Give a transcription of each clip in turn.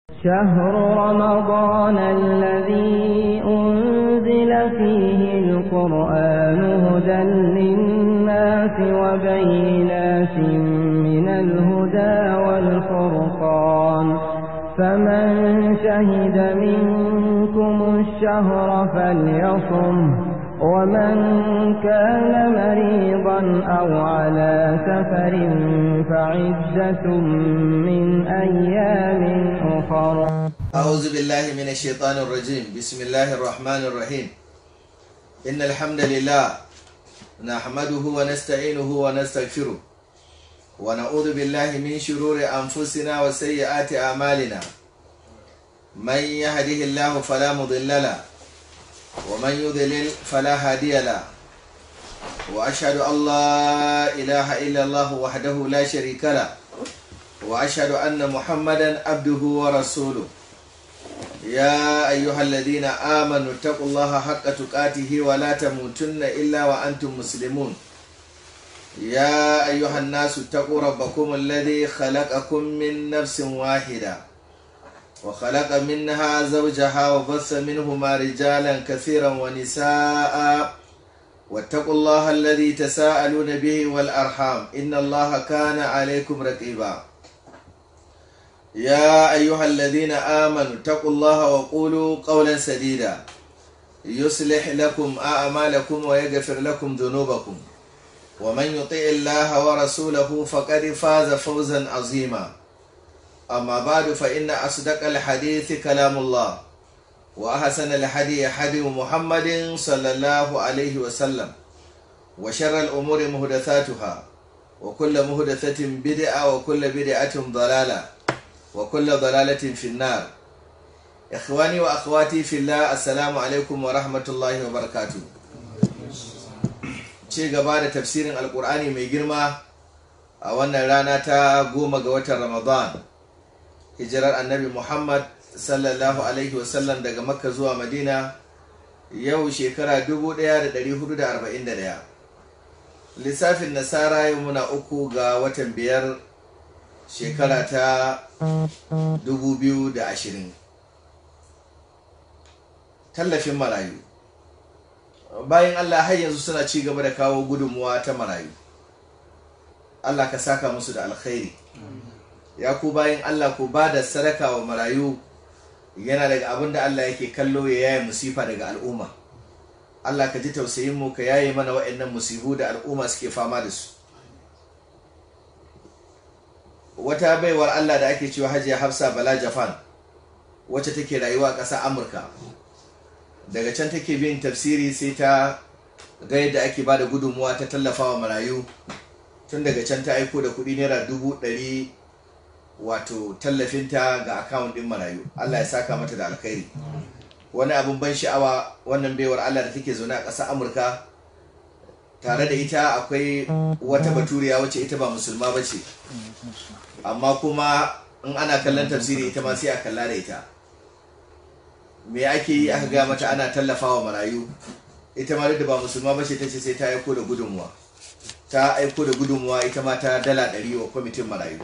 شهر رمضان الذي أنزل فيه القرآن هدى للناس وبينات من الهدى والفرقان فمن شهد منكم الشهر فليصم ومن كان مريضا أو على سفر فعدة من أيام أخر أعوذ بالله من الشيطان الرجيم بسم الله الرحمن الرحيم إن الحمد لله نحمده ونستعينه ونستغفره ونعوذ بالله من شرور أنفسنا وسيئات أعمالنا من يهده الله فلا مضل له ومن يضلل فلا هادي له وأشهد أن لا إله إلا الله وحده لا شريك له وأشهد أن محمدا عبده ورسوله يا أيها الذين آمنوا اتقوا الله حق تقاته ولا تموتن إلا وأنتم مسلمون يا أيها الناس اتقوا ربكم الذي خلقكم من نفس واحدة وخلق منها زوجها وبث منهما رجالا كثيرا ونساء واتقوا الله الذي تساءلون به والأرحام إن الله كان عليكم رقيبا يا أيها الذين آمنوا اتقوا الله وقولوا قولا سديدا يصلح لكم أعمالكم ويغفر لكم ذنوبكم ومن يطع الله ورسوله فقد فاز فوزا عظيما أما بعد فإن أصدق الحديث كلام الله وأحسن الحديث حديث محمد صلى الله عليه وسلم وشر الأمور مهدثاتها وكل مهدثة بدعة وكل بدعة ضلالة وكل ضلالة في النار إخواني وأخواتي في الله السلام عليكم ورحمة الله وبركاته ce gaba da tafsirin alkur'ani mai girma a wannan rana ta goma ga watan ramadan hijirar annabi muhammad sallallahu alaihi wasallam daga makka zuwa madina yau shekara 1441 lissafin nasara yau muna uku ga watan biyar shekara ta 2020 tallafin marayu bayan allah har yanzu suna ci gaba da kawo gudunmuwa ta marayu allah ka saka musu da alkhairi ya ku bayan allah ku ba da sadaka wa marayu yana daga abin da allah yake kallo ya yaye musifa daga al'umma allah ka ji tausayin mu ka yaye mana waɗannan musibu da al'umma suke fama da su wata baiwar Allah da ake cewa hajiya hafsa bala japan wacce take rayuwa a ƙasar amurka daga can take bin tafsiri sai ta ga yadda ake ba da gudunmuwa ta tallafawa marayu tun daga can ta aiko da kuɗi naira dubu ɗari wato tallafinta ga akawun ɗin marayu Allah ya saka mata da alkhairi wani abin ban sha'awa wannan baiwar Allah da take zaune a ƙasar amurka tare da ita akwai wata baturiya wacce ita ba musulma ba ce amma kuma in ana kallon tafsiri ita ma sai a kalla da ita me ake yi aka ga mata ana tallafawa marayu ita ma da ba musulma ba ce ta ce sai ta aiko da gudunmuwa ta aiko da gudunmuwa ita ma ta dala ɗari wa kwamitin marayu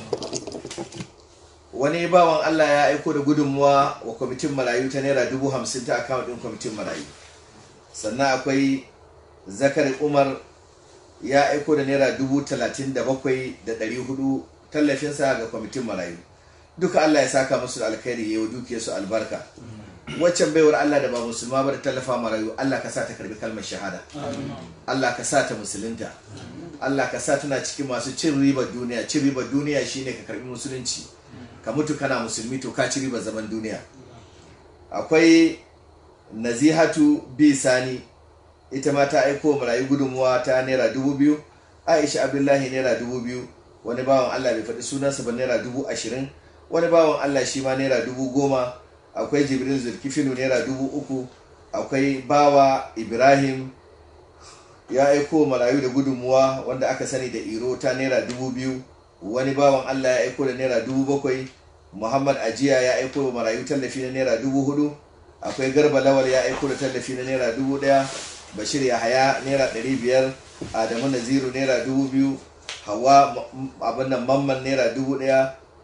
wani bawan allah ya aiko da gudunmuwa wa kwamitin marayu ta naira dubu hamsin ta akawun ɗin kwamitin marayu sannan akwai zakari umar ya aiko da naira dubu talatin da bakwai da ɗari hudu tallafinsa ga kwamitin marayu duka allah ya saka musu da alkhairi ya yi su albarka waccan baiwar allah da ba musulma ba da tallafa marayu allah ka sa ta karbi kalmar shahada allah ka sa ta musulunta allah ka sa tana cikin masu cin ribar duniya cin ribar duniya shine ka karbi musulunci ka mutu kana musulmi to ka ci ribar zaman duniya akwai nazihatu bi sani ita ma ta aiko marayu gudunmuwa ta naira dubu biyu aisha abdullahi naira dubu biyu wani bawan allah bai faɗi sunansa ba naira dubu ashirin wani bawan allah shi ma naira dubu goma akwai jibril zulkifinu naira dubu uku akwai bawa ibrahim ya aiko marayu da gudunmuwa wanda aka sani da iro ta naira dubu biyu wani bawan allah ya aiko da naira dubu bakwai muhammad ajiya ya aiko marayu tallafi na naira dubu hudu akwai garba lawal ya aiko da tallafi na naira dubu daya bashir yahaya naira ɗari biyar adamu naziru naira dubu biyu hawa abin nan mamman naira dubu ɗaya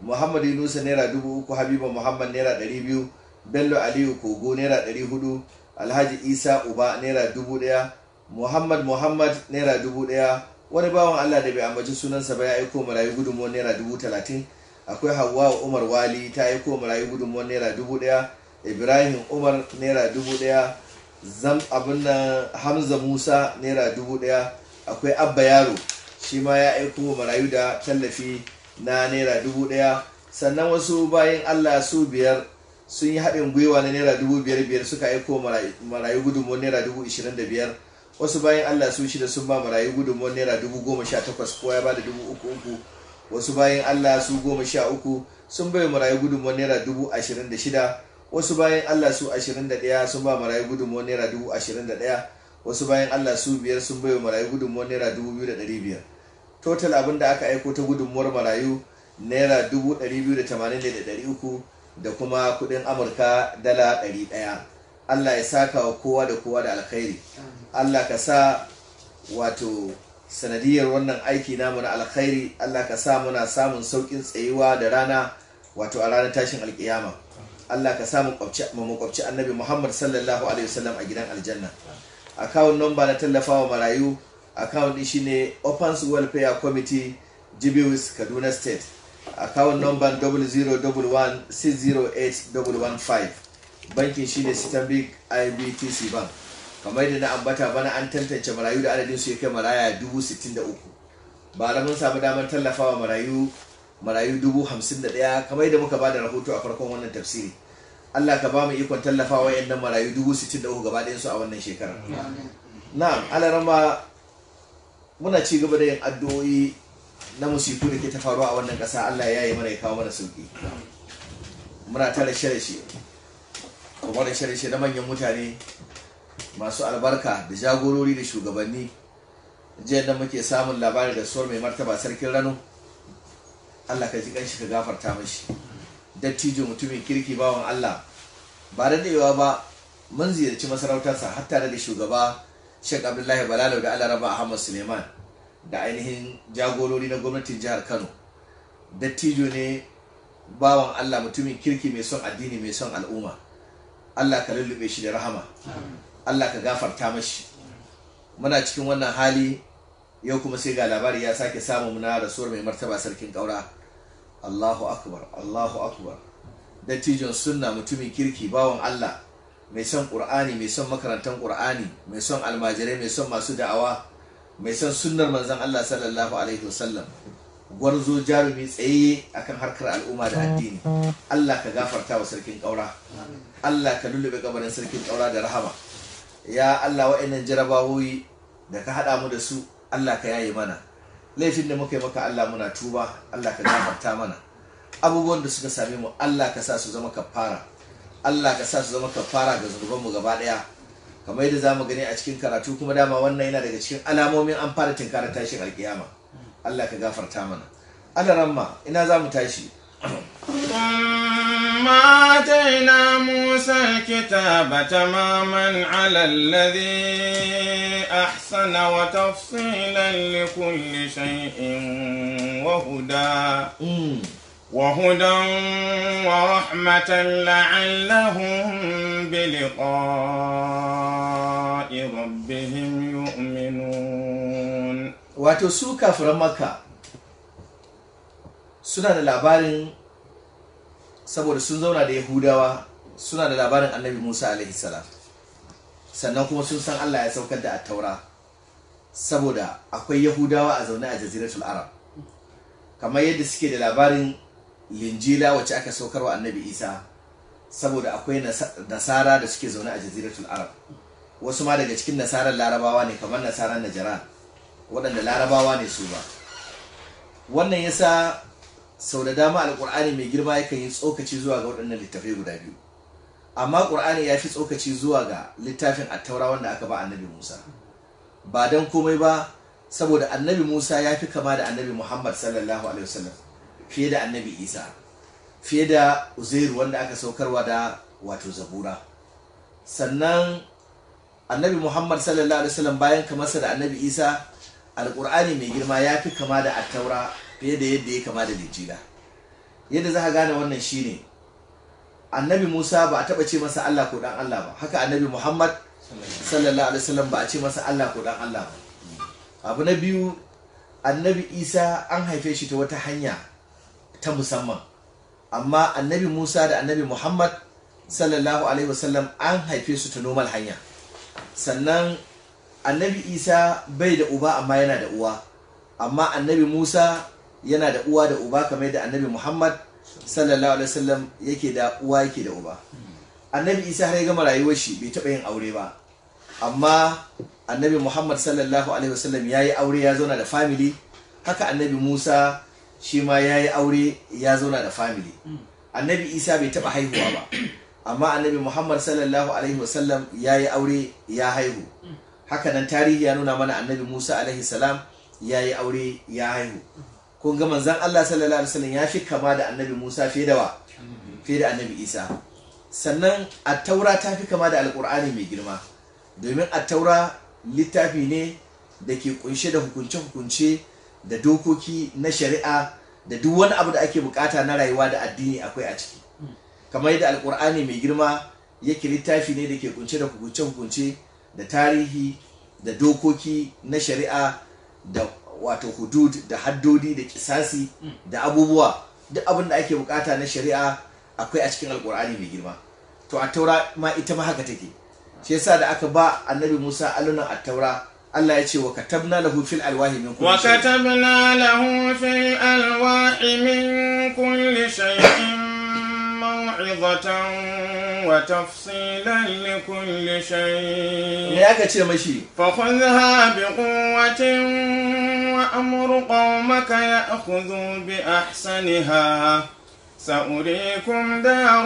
muhammad yunusa naira dubu uku habiba muhammad naira ɗari biyu bello aliyu kogo naira ɗari hudu alhaji isa uba naira dubu ɗaya muhammad muhammad naira dubu ɗaya wani bawan allah da bai ambaci sunansa ba ya aiko marayu gudunmuwar naira dubu talatin akwai hawa umar wali ta aiko marayu gudunmuwar naira dubu ɗaya ibrahim umar naira dubu ɗaya zam abin nan hamza musa naira dubu ɗaya akwai abba yaro shi ma ya aiko marayu da tallafi na naira dubu ɗaya sannan wasu bayan allah su biyar sun yi haɗin gwiwa na naira dubu biyar biyar suka aiko marayu gudunmuwar naira dubu ishirin da biyar wasu bayan allah su shida sun ba marayu gudunmuwar naira dubu goma sha takwas kowa ya ba da dubu uku uku wasu bayan allah su goma sha uku sun bai marayu gudunmuwar naira dubu ashirin da shida wasu bayan allah su ashirin da ɗaya sun ba marayu gudunmuwar naira dubu ashirin da ɗaya wasu bayan allah su biyar sun bai marayu gudunmuwar naira dubu biyu da ɗari biyar total abin da aka aiko ta gudunmuwar marayu naira dubu ɗari biyu da tamanin da ɗari uku da kuma kuɗin amurka dala ɗari ɗaya allah ya saka wa kowa da kowa da alkhairi allah ka sa wato sanadiyar wannan aiki namu na alkhairi allah ka sa muna samun sauƙin tsayuwa da rana wato a ranar tashin alkiyama allah ka sa mu makwabci annabi muhammad sallallahu alaihi wasallam a gidan aljanna akawun nomba na tallafawa marayu akawun din shine opens welfare committee jibiwis kaduna state akawun nomba 00160815 bankin shine stanbic ibtc bank kamar da na ambata bana an tantance marayu da adadin su ya kai maraya 63 ba da mun samu damar tallafawa marayu marayu 51 kamar da muka bada rahoto a farkon wannan tafsiri Allah ka ba mu ikon tallafawa yannan marayu 63 gaba ɗayan su a wannan shekarar na'am alarama muna ci gaba da yin addu'o'i na musiku da ke ta faruwa a wannan ƙasa Allah ya yi mana ya kawo mana sauki muna ta rashe-rashe kuma rashe-rashe na manyan mutane masu albarka da jagorori da shugabanni jiya da muke samun labari da suwar mai martaba sarkin rano Allah ka ji kanshi ka gafarta mashi dattijo mutumin kirki bawan Allah ba da daewa ba mun ziyarci masarautarsa har tare da shugaba Sheikh Abdullahi Balalau da Allah Raba Ahmad Suleiman da ainihin jagorori na gwamnatin jihar Kano dattijo ne bawan Allah mutumin kirki mai son addini mai son al'umma Allah ka lullube shi da rahama Allah ka gafarta mashi muna cikin wannan hali yau kuma sai ga labari ya sake samu muna rasuwar mai martaba sarkin ƙaura Allahu akbar Allahu akbar dattijon sunna mutumin kirki bawan Allah mai son ƙur'ani mai son makarantar ƙur'ani mai son almajirai mai son masu da'awa mai son sunnar manzon Allah sallallahu alaihi wasallam gwarzo jarumi tsaye akan harkar al'umma da addini Allah ka gafarta wa sarkin ƙaura Allah ka lullube kabarin sarkin ƙaura da rahama ya Allah wa'annan jarabawoyi da ka haɗa mu da su Allah ka yaye mana laifin da muka yi maka Allah muna tuba Allah ka gafarta mana abubuwan da suka same mu Allah ka sa su zama kafara Allah ka sa su zama kafara ga zunubanmu gaba ɗaya kamar yadda zamu gani a cikin karatu kuma dama wannan yana daga cikin alamomin an fara tinkara tashin alkiyama Allah ka gafarta mana Allah ramma ina zamu tashi ثم آتينا موسى الكتاب تماما على الذي أحسن وتفصيلا لكل شيء وهدى وهدى ورحمة لعلهم بلقاء ربهم يؤمنون wato su kafiran makka suna da labarin saboda sun zauna da yahudawa suna da labarin annabi musa alaihi salam sannan kuma sun san allah ya saukar da attaura saboda akwai yahudawa a zaune a jaziratul arab kamar yadda suke da labarin linjila wacce aka saukarwa annabi isa saboda akwai nasara da suke zaune a jaziratul arab wasu ma daga cikin nasarar larabawa ne kamar nasarar najaran waɗanda larabawa ne su ba wannan yasa sau da dama alƙur'ani mai girma yakan yi tsokaci zuwa ga waɗannan littafai guda biyu amma ƙur'ani ya fi tsokaci zuwa ga littafin attaura wanda aka ba annabi musa ba don komai ba saboda annabi musa ya fi kama da annabi muhammad sallallahu alaihi wasallam fiye da annabi isa fiye da uzairu wanda aka saukarwa da wato zabura sannan annabi muhammad sallallahu alaihi wasallam bayan kamarsa da annabi isa alƙur'ani mai girma ya fi kama da attaura fiye da yadda ya kama da lijila yadda za ka gane wannan shine annabi musa ba a taɓa ce masa allah ko dan allah ba haka annabi muhammad sallallahu alaihi wasallam ba a ce masa allah ko dan allah ba abu na biyu annabi isa an haife shi ta wata hanya ta musamman amma annabi musa da annabi muhammad sallallahu alaihi wasallam an haife su ta normal hanya sannan annabi isa bai da uba amma yana da uwa amma annabi musa yana da uwa da uba kamar da annabi muhammad sallallahu alaihi wasallam yake da uwa yake da uba annabi isa har ya gama rayuwar shi bai taɓa yin aure ba amma annabi muhammad sallallahu alaihi wasallam ya yi aure ya zauna da family haka annabi musa shi ma ya yi aure ya zauna da family annabi isa bai taɓa haihuwa ba amma annabi muhammad sallallahu alaihi wasallam ya yi aure ya haihu haka nan tarihi ya nuna mana annabi musa alaihi salam ya yi aure ya haihu kun ga manzan allah sallallahu alaihi wasallam ya fi kama da annabi musa fiye da wa fiye da annabi isa sannan attaura ta fi kama da alkur'ani mai girma domin attaura littafi ne da ke kunshe da hukunce-hukunce da dokoki na shari'a da duk wani abu da ake bukata na rayuwa da addini akwai a ciki kamar yadda alkur'ani mai girma yake littafi ne da ke kunshe da hukunce-hukunce da tarihi da dokoki na shari'a da wato hudud da haddodi da kisasi da abubuwa duk abin da ake bukata na shari'a akwai a cikin alkur'ani mai girma to a taura ma ita ma haka take shi yasa da aka ba annabi musa alunan a taura Allah ya ce wa katabna lahu fil alwahi min kulli shay وكتبنا له في الألواح من كل شيء موعظة وتفصيلا لكل me شيء aka ce mashi فخذها بقوة وأمر قومك يأخذوا بأحسنها سأريكم دار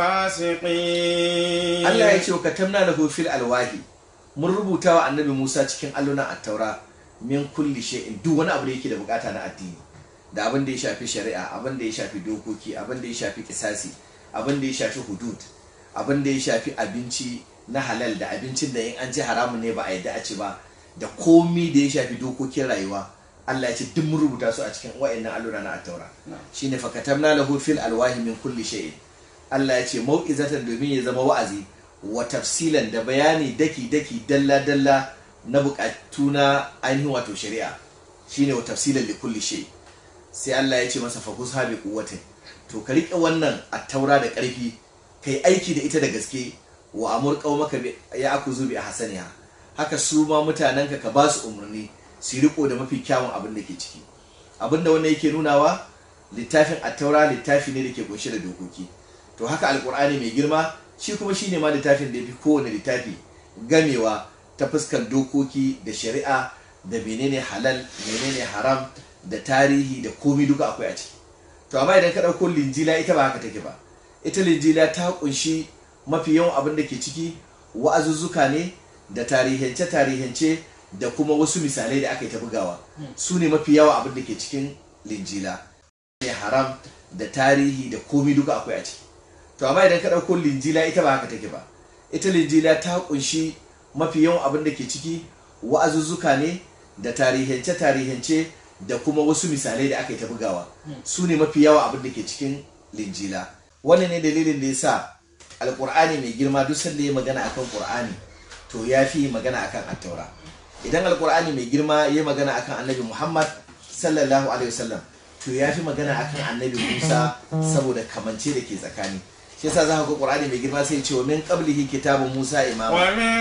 الفاسقين Allah ya ce wa katabna lahu fil alwahi mun rubuta wa annabi Musa cikin allunan at-taura min kulli shay'in duk wani abu da yake da bukata na addini da abin da ya shafi shari'a abin da ya shafi dokoki abin da ya shafi kisasi abin da ya shafi hudud abin da ya shafi abinci na halal da abincin da in an ci haramun ne ba a yadda a ci ba da komi da ya shafi dokokin rayuwa Allah ya ce duk mun rubuta su a cikin wa'annan allura na at-taura shine fa katabna lahu fil alwahi min kulli shay'in Allah ya ce mau'izatan domin ya zama wa'azi wa tafsilan da bayani daki-daki dalla-dalla na bukatu na ainihin wato shari'a shine wa tafsilan li kulli shay sai Allah ya ce masa fakus habi quwwatin to ka rike wannan attaura da karfi kai aiki da ita da gaske wa amur qaumaka bi ya akuzu bi ahsaniha haka su ma mutanenka ka ba su umarni su riko da mafi kyawun abin da ke ciki abin da wannan yake nunawa littafin attaura littafi ne da ke kunshe da dokoki to haka alkur'ani mai girma shi kuma shine ma littafin da ya fi kowane littafi gamewa ta fuskar dokoki da shari'a da menene halal menene haram da tarihi da komi duka akwai a ciki to amma idan ka ɗauko linjila ita ba haka take ba ita linjila ta kunshi mafi yawan abin da ke ciki wa'azuzzuka ne da tarihance tarihance da kuma wasu misalai da aka yi ta bugawa su ne mafi yawa abin da ke cikin linjila ne haram da tarihi da komi duka akwai a ciki to amma idan ka ɗauko linjila ita ba haka take ba ita linjila ta kunshi mafi yawan abin da ke ciki wa'azuzzuka ne da tarihance tarihance da kuma wasu misalai da aka yi ta bugawa su ne mafi yawa abin da ke cikin linjila wannan ne dalilin da ya sa alƙur'ani mai girma duk sanda ya magana akan ƙur'ani to ya fi magana akan attaura idan alƙur'ani mai girma ya magana akan annabi muhammad sallallahu alaihi wasallam to ya fi magana akan annabi musa saboda kamance da ke tsakani shi yasa za ka ga qur'ani mai girma sai ya ce wa min qablihi kitabun musa imama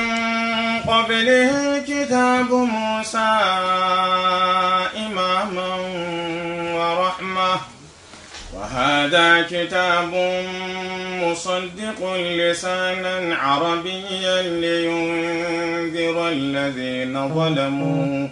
ومن قبله كتاب موسى إماما ورحمة وهذا كتاب مصدق لسانا عربيا لينذر الذين ظلموا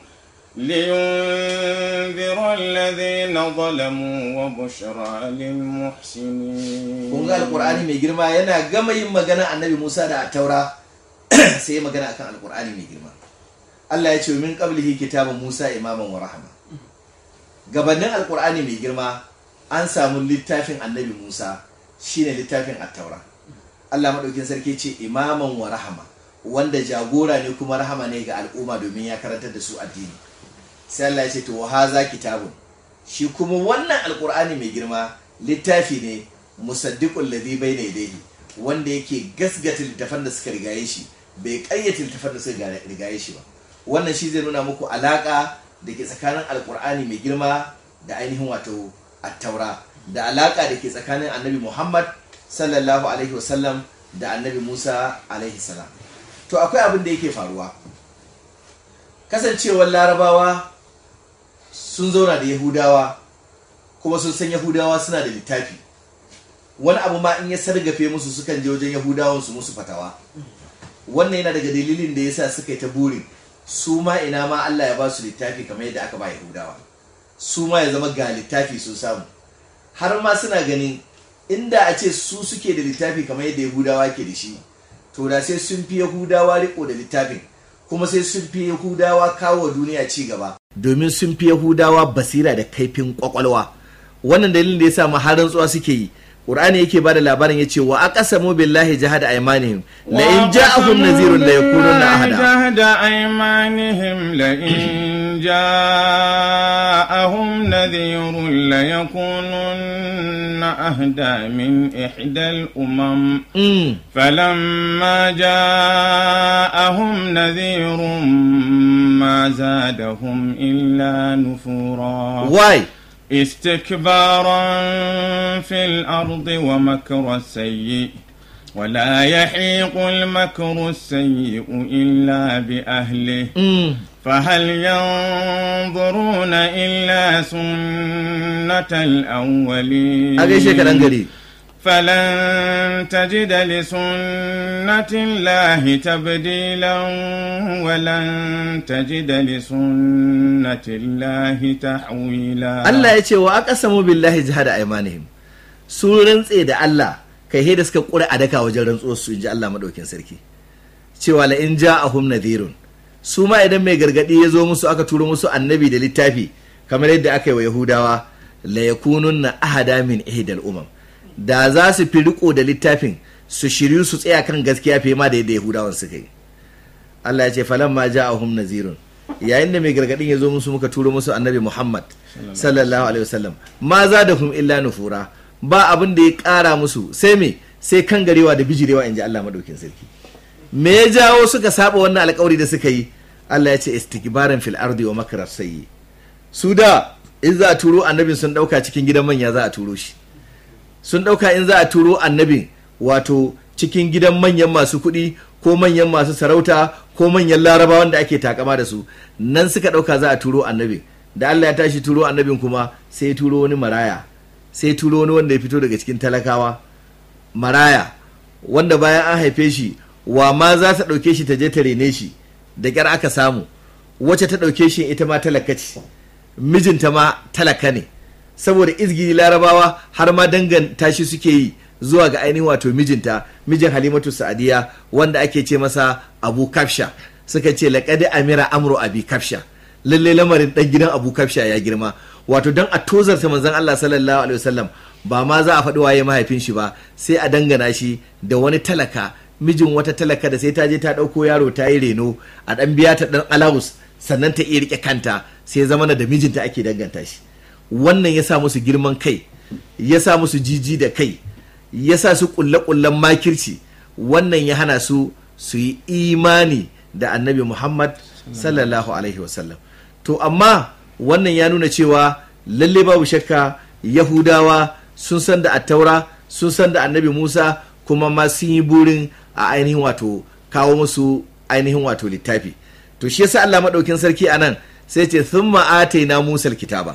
لينذر الذين ظلموا وبشرى للمحسنين kun ga alqur'ani mai girma yana gama yin magana annabi musa da taura sai ya magana akan alqur'ani mai girma Allah ya ce min qablihi kitabun musa imaman wa rahma gabanin alqur'ani mai girma an samu littafin annabi musa shine littafin at-taura Allah madaukin sarki ce imaman wa rahama wanda jagora ne kuma rahama ne ga al'umma domin ya karantar da su addini sai Allah ya ce to haza kitabun shi kuma wannan alqur'ani mai girma littafi ne musaddiqul ladhi bayna yadayhi wanda yake gasgata littafan da suka rigaye shi bai kayyata littafan da suka rigaye shi ba wannan shi zai nuna muku alaka da ke tsakanin alkur'ani mai girma da ainihin wato attaura da alaka da ke tsakanin annabi muhammad sallallahu alaihi wasallam da annabi musa alaihi salam to akwai abin da yake faruwa kasancewar larabawa sun zauna da yahudawa kuma sun san yahudawa suna da littafi wani abu ma in ya sargafe musu sukan je wajen yahudawan su musu fatawa wannan yana daga dalilin da yasa suka yi ta burin su ma ina ma Allah ya ba su littafi kamar yadda aka ba yahudawa su ma ya zama ga littafi sun samu har ma suna ganin inda a ce su suke da littafi kamar yadda yahudawa ke da shi to da sai sun fi yahudawa riko da littafin kuma sai sun fi yahudawa kawo duniya ci gaba domin sun fi yahudawa basira da kaifin kwakwalwa wannan dalilin da ya sa har rantsuwa suke yi Qur'ani yake bada labarin yace wa aqsamu billahi jahada aymanihim la in ja'ahum nadhirun la yakununa ahada jahada aymanihim la in ja'ahum nadhirun la yakununa ahda min ihdal umam falamma ja'ahum nadhirun ma zadahum illa nufura why استكبارا في الأرض ومكر السيء ولا يحيق المكر السيء إلا بأهله فهل ينظرون إلا سنة الأولين فلن تجد لسنة الله تبديلا ولن تجد لسنة الله تحويلا Allah ya ce wa aqsamu billahi jahada aymanihim su rantse da Allah kai he da suka kura a daka wajen rantsuwar su inji Allah madaukin sarki cewa la in ja'ahum nadhirun su ma idan mai gargadi ya zo musu aka turo musu annabi da littafi kamar yadda aka yi wa yahudawa la yakununna ahada min ihdal umam da za su fi riko da littafin su shiryu su tsaya kan gaskiya fiye ma da yadda yahudawan suka yi Allah ya ce falan ma ja'ahum nazirun yayin da mai gargadin ya zo musu muka turo musu annabi Muhammad sallallahu alaihi wasallam ma za da hum illa nufura ba abin da ya kara musu sai me sai kan garewa da bijirewa inji Allah madaukin sarki me ya jawo suka saba wannan alkawari da suka yi Allah ya ce istikbaran fil ardi wa makrar sayyi su da in za a turo annabin sun dauka cikin gidan manya za a turo shi sun ɗauka in za a turo annabin wato cikin gidan manyan masu kuɗi ko manyan masu sarauta ko manyan laraba wanda ake takama da su nan suka ɗauka za a turo annabin da Allah ya tashi turo annabin kuma sai turo wani maraya sai turo wani wanda ya fito daga cikin talakawa maraya wanda bayan an haife shi wa ma za ta ɗauke shi ta je ta rene shi da ƙyar aka samu wacce ta ɗauke shi ita ma talaka ce mijinta ma talaka ne saboda izgiri larabawa har ma danganta shi suke yi zuwa ga ainihin wato mijinta mijin halimatu sa'adiya wanda ake ce masa abu kafsha suka ce laƙadi amira amro abi kafsha lalle lamarin ɗan gidan abu kafsha ya girma wato don a tozarta manzon allah sallallahu alaihi wasallam ba ma za a faɗi waye mahaifin shi ba sai a dangana shi da wani talaka mijin wata talaka da sai ta je ta ɗauko yaro ta yi reno a ɗan biya ta ɗan alawus sannan ta iya riƙe kanta sai zamana da mijinta ake danganta shi wannan ya sa musu girman kai ya sa musu jiji da kai ya sa su kulle-kullen makirci wannan ya hana su su yi imani da annabi muhammad sallallahu alaihi wasallam to amma wannan ya nuna cewa lalle babu shakka yahudawa sun san da attaura sun san da annabi musa kuma ma sun yi burin a ainihin wato kawo musu ainihin wato littafi to shi yasa allah maɗaukin sarki a nan sai ce sun ma'atai na musar kitaba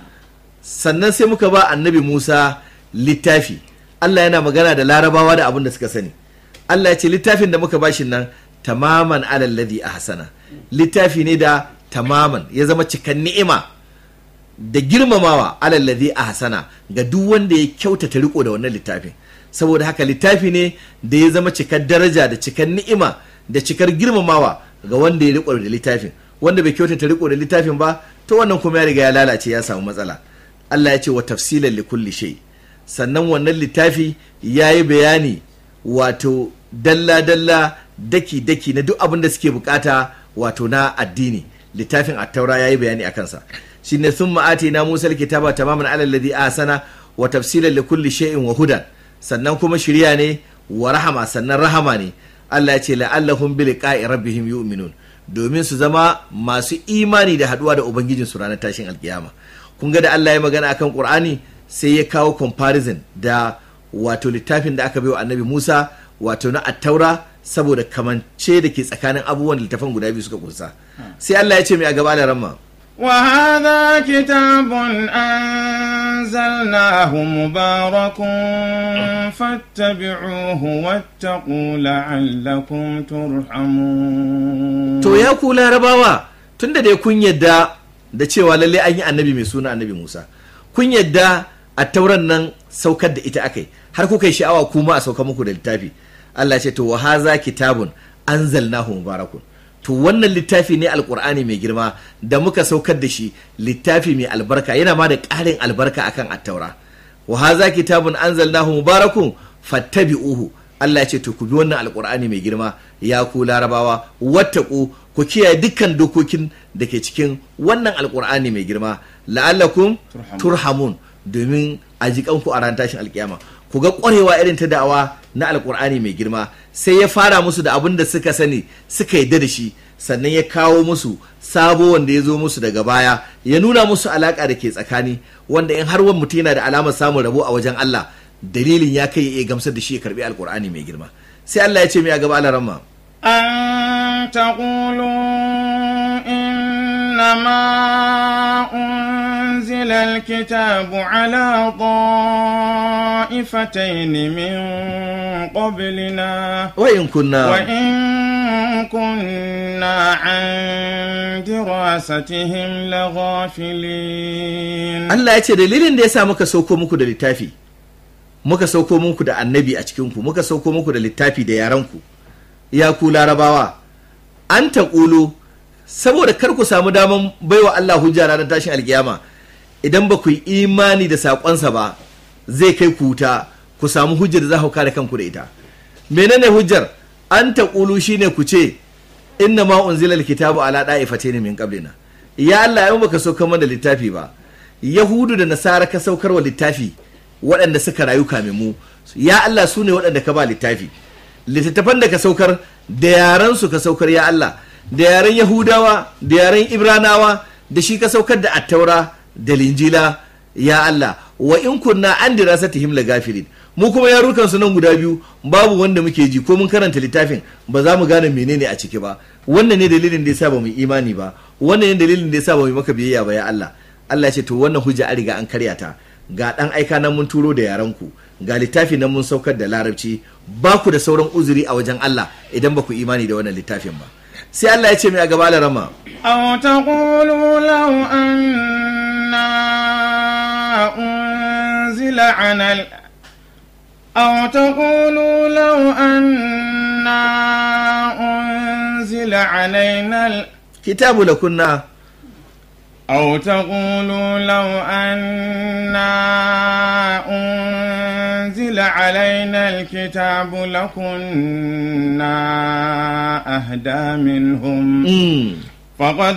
sannan sai muka ba annabi Musa littafi Allah yana magana da larabawa da abin da suka sani Allah ya ce littafin da muka bashin nan tamaman alalladhi ahsana littafi ne da tamaman ya zama cikan ni'ima da girmamawa alalladhi ahsana ga duk wanda ya kyautata riko da wannan littafin saboda haka littafi ne da ya zama cikar daraja da cikar ni'ima da cikar girmamawa ga wanda ya riko da littafin wanda bai kyautata riko da littafin ba to wannan kuma ya riga ya lalace ya samu matsala Allah ya ce wa tafsilan li kulli shay sannan wannan littafi ya yi bayani wato dalla-dalla daki-daki na duk abin da suke bukata wato na addini littafin attaura ya yi bayani a kansa shi ne sun ma'ati na musa kitaba tamaman alal ladhi ahsana wa tafsilan likulli shay'in wa hudan sannan kuma shirya ne wa rahama sannan rahama ne Allah ya ce la'allahum bi liqa'i rabbihim yu'minun domin su zama masu imani da haduwa da ubangijin su ranar tashin alkiyama kun ga da Allah ya magana akan Qur'ani sai ya kawo comparison da wato littafin da aka bai wa annabi Musa wato na attaura saboda kamance da ke tsakanin abubuwan da littafan guda biyu suka kunsa sai Allah ya ce mai a gaba da ramma وهذا كتاب أنزلناه مبارك فاتبعوه واتقوا لعلكم ترحمون to ya ku larabawa tunda dai kun yadda da cewa lalle an yi annabi mai suna annabi Musa kun yadda a tauran nan saukar da ita akai har kuka yi sha'awa kuma a sauka muku da littafi Allah ce to wa haza kitabun anzalnahu mubarakun to wannan littafi ne alkur'ani mai girma da muka saukar da shi littafi mai albarka yana ma da ƙarin albarka akan attaura wa haza kitabun anzalnahu mubarakun fattabi'uhu Allah ya ce to ku bi wannan alkur'ani mai girma ya ku larabawa wattaku ku kiyaye dukkan dokokin da ke cikin wannan alkur'ani mai girma la'allakum turhamun domin a ji kanku a ran tashin alkiyama ku ga ƙwarewa irin ta da'awa na alkur'ani mai girma sai ya fara musu da abin da suka sani suka yadda da shi sannan ya kawo musu sabo wanda ya zo musu daga baya ya nuna musu alaƙa da ke tsakani wanda in har wani mutum yana da alamar samun rabo a wajen Allah dalilin ya kai ya iya gamsar da shi ya karbi alkur'ani mai girma sai Allah ya ce mai a gaba alaramma أن تقولوا إنما أنزل الكتاب على طائفتين من قبلنا wa in kunna وإن كنا عن دراستهم لغافلين Allah ya ce dalilin da ya sa muka sauko muku da littafi muka sauko muku da annabi a cikinku muka sauko muku da littafi da yaranku ya ku larabawa an taƙulu saboda kar ku samu daman baiwa Allah hujja ranar tashin alkiyama idan ba ku yi imani da saƙonsa ba zai kai ku wuta ku samu hujjar da za ku kare kanku da ita menene hujjar an taƙulu shine ku ce inna ma unzila alkitabu ala da'ifatayn min qablina ya Allah yau baka saukar mana littafi ba yahudu da nasara ka saukar wa littafi waɗanda suka rayu kamin mu ya Allah su ne waɗanda ka ba littafi littattafan da ka saukar da yaran su ka saukar ya Allah da yaren yahudawa da yaren ibranawa da shi ka saukar da attaura da linjila ya Allah wa in kunna an dirasatihim lagafirin mu kuma yarukan su nan guda biyu babu wanda muke ji ko mun karanta littafin ba za mu gane menene a ciki ba wannan ne dalilin da yasa ba mu imani ba wannan ne dalilin da yasa ba mu maka biyayya ba ya Allah Allah ya ce to wannan hujja an riga an karya ta ga dan aika nan mun turo da yaran ku ga littafi nan mun saukar da larabci ba ku da sauran uzuri a wajen Allah idan ba ku imani da wannan littafin ba sai Allah ya ce mai a gaba rama أو تقولوا لو أنا أنزل على ال... أو تقولوا لو أنا أنزل علينا ال... kitabu lakunna أو تقولوا لو أنا أنزل علينا الكتاب لكنا أهدى منهم mm. فقد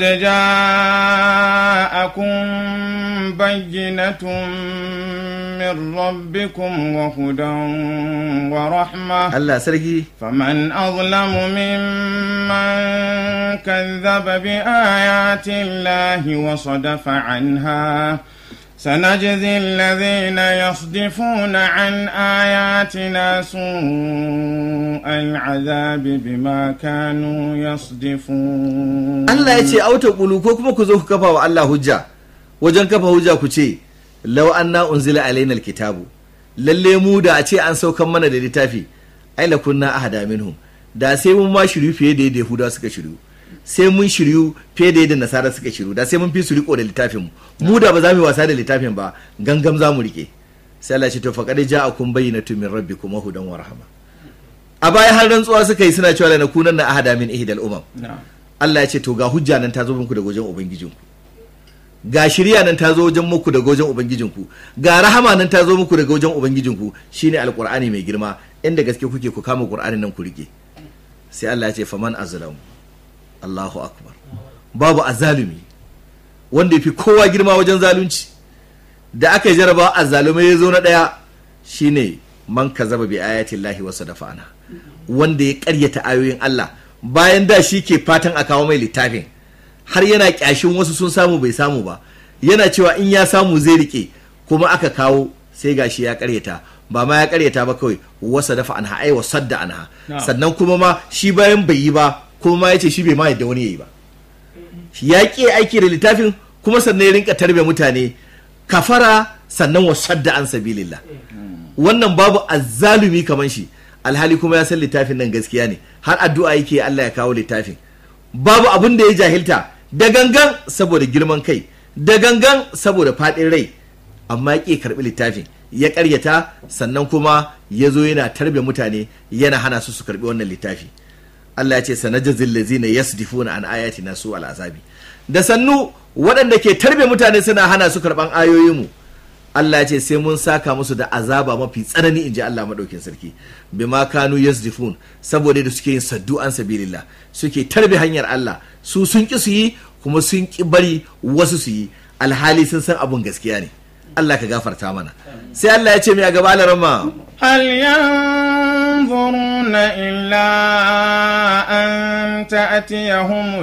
جاءكم بينة من ربكم وهدى ورحمة Allah sarki فمن أظلم ممن كذب بآيات الله وصدف عنها سنجزي الذين يصدفون عن آياتنا سوء العذاب بما كانوا يصدفون Allah ya ce auta kulu ko kuma ku zo ku kafa wa Allah hujja wajen kafa hujja ku ce law anna unzila alaina alkitabu lalle mu da a ce an saukan mana da littafi ai la kunna ahada minhum da sai mun ma shiryu fiye da yadda Yahudawa suka shiryu sai mun shiryu fiye da yadda Nasara suka shiryu da sai mun fi su riko da littafin mu mu da ba za mu yi wasa da littafin ba gangam za mu rike sai Allah ya ce to faqad ja'akum bayyinatun min rabbikum wa hudan wa rahma a baya har rantsuwa suka yi suna cewa la nakunanna ahada min ihdal umam نعم Allah ya ce to ga hujja nan ta zo muku daga wajen ubangijinku ga shirya nan ta zo wajen muku daga wajen ubangijinku ga rahama nan ta zo muku daga wajen ubangijinku shine alqur'ani mai girma inda gaske kuke ku kama qur'anin nan ku rike sai Allah ya ce faman azlamu Allahu akbar babu azalumi wanda yafi kowa girma wajen zalunci da aka yi jarabawa azzalumai ya zo na ɗaya shine man kazaba bi ayatin lahi wasu dafa'ana wanda ya karyata ayoyin Allah bayan da shi ke fatan a kawo mai littafin har yana kyashin wasu sun samu bai samu ba yana cewa in ya samu zai rike kuma aka kawo sai gashi ya karyata ba ma ya karyata ba kawai wasa dafa anha ai wasadda anha sannan kuma ma shi bayan bai yi ba kuma ma yace shi bai ma yadda wani yayi ba ya ƙi aiki da littafin kuma sannan ya rinka tarbe mutane kafara sannan wasadda an sabilillah wannan babu azzalumi kaman shi alhali kuma ya san littafin nan gaskiya ne har addu'a yake Allah ya kawo littafin babu abin da ya jahilta da gangan saboda girman kai da gangan saboda faɗin rai amma ya ƙi karɓi littafin ya ƙaryata sannan kuma ya zo yana tarbe mutane yana hana su su karɓi wannan littafi Allah ya ce sanajazil lazina yasdifuna an ayatina su al'azabi da sannu waɗanda ke tarbe mutane suna hana su karɓan ayoyinmu Allah ya ce sai mun saka musu da azaba mafi tsanani in ji Allah maɗaukin sarki bima kanu yasdifun saboda da suke yin saddu an sabilillah suke tarbe hanyar Allah su sun ki su yi kuma sun ki bari wasu su yi alhali sun san abun gaskiya ne Allah ka gafarta mana sai Allah ya ce mai a gaba alarama هل ينظرون إلا أن تأتيهم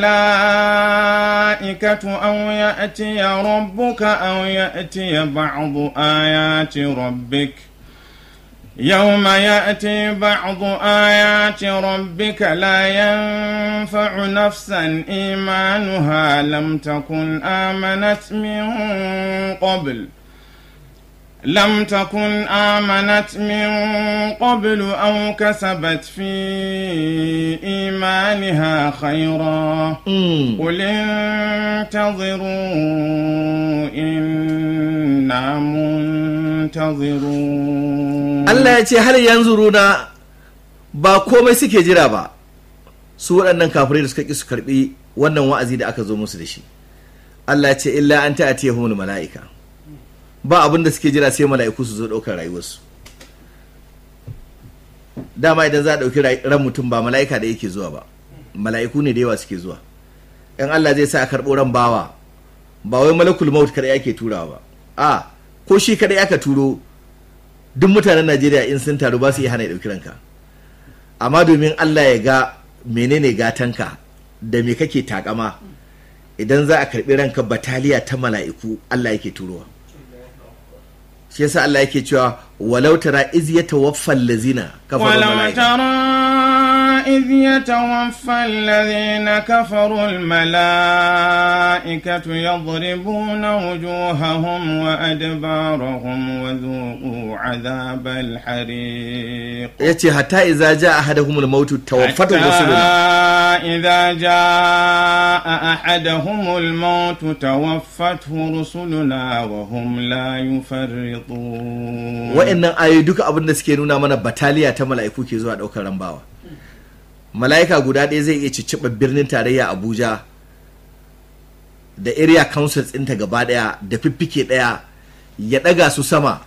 الملائكة أو يأتي ربك أو يأتي بعض آيات ربك يوم يأتي بعض آيات ربك لا ينفع نفسا إيمانها لم تكن آمنت من قبل لم تكن آمنت من قبل أو كسبت في إيمانها خيرا قل انتظروا إنا منتظرون Allah ya ce har yanzu runa ba komai suke jira ba su waɗannan kafirai da suka ƙi su karɓi wannan wa'azi da aka zo musu da shi Allah ya ce illa an ta'atiyahumul mala'ika ba abin da suke jira sai mala'iku su zo ɗaukar rayuwarsu dama idan za a ɗauki ran mutum ba mala'ika da yake zuwa ba mala'iku ne da yawa suke zuwa in Allah zai sa a karɓo ran bawa ba wai malakul maut kadai ake turawa ba a ko shi kadai aka turo duk mutanen Najeriya in sun taru ba su iya hana ya ɗauki ranka amma domin Allah ya ga menene gatanka da me kake takama idan za a karɓi ranka bataliya ta mala'iku Allah yake turowa shi yasa Allah yake cewa walau tara iz yatawaffa allazina kafaru ولو malaika ترى إذ يتوفى الذين كفروا الملائكة يضربون وجوههم وأدبارهم وذوقوا عذاب الحريق yace hatta idza jaa ahaduhumul mautu tawaffatu حتى rusuluna إذا جاء أحدهم الموت توفته رسلنا وهم لا يفرطون wa'annan ayoyi duka abin da suke nuna mana bataliya ta mala'iku ke zuwa daukar rambawa mala'ika guda ɗaya zai iya cicciɓa birnin tarayya abuja da area councils ɗinta gaba ɗaya da fiffike ɗaya ya ɗaga su sama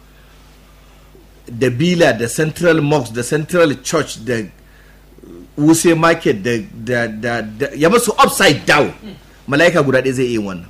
da bila da central mosque da central church da wuse market da, da, da, da ya masu upside down mala'ika guda ɗaya zai iya yin wannan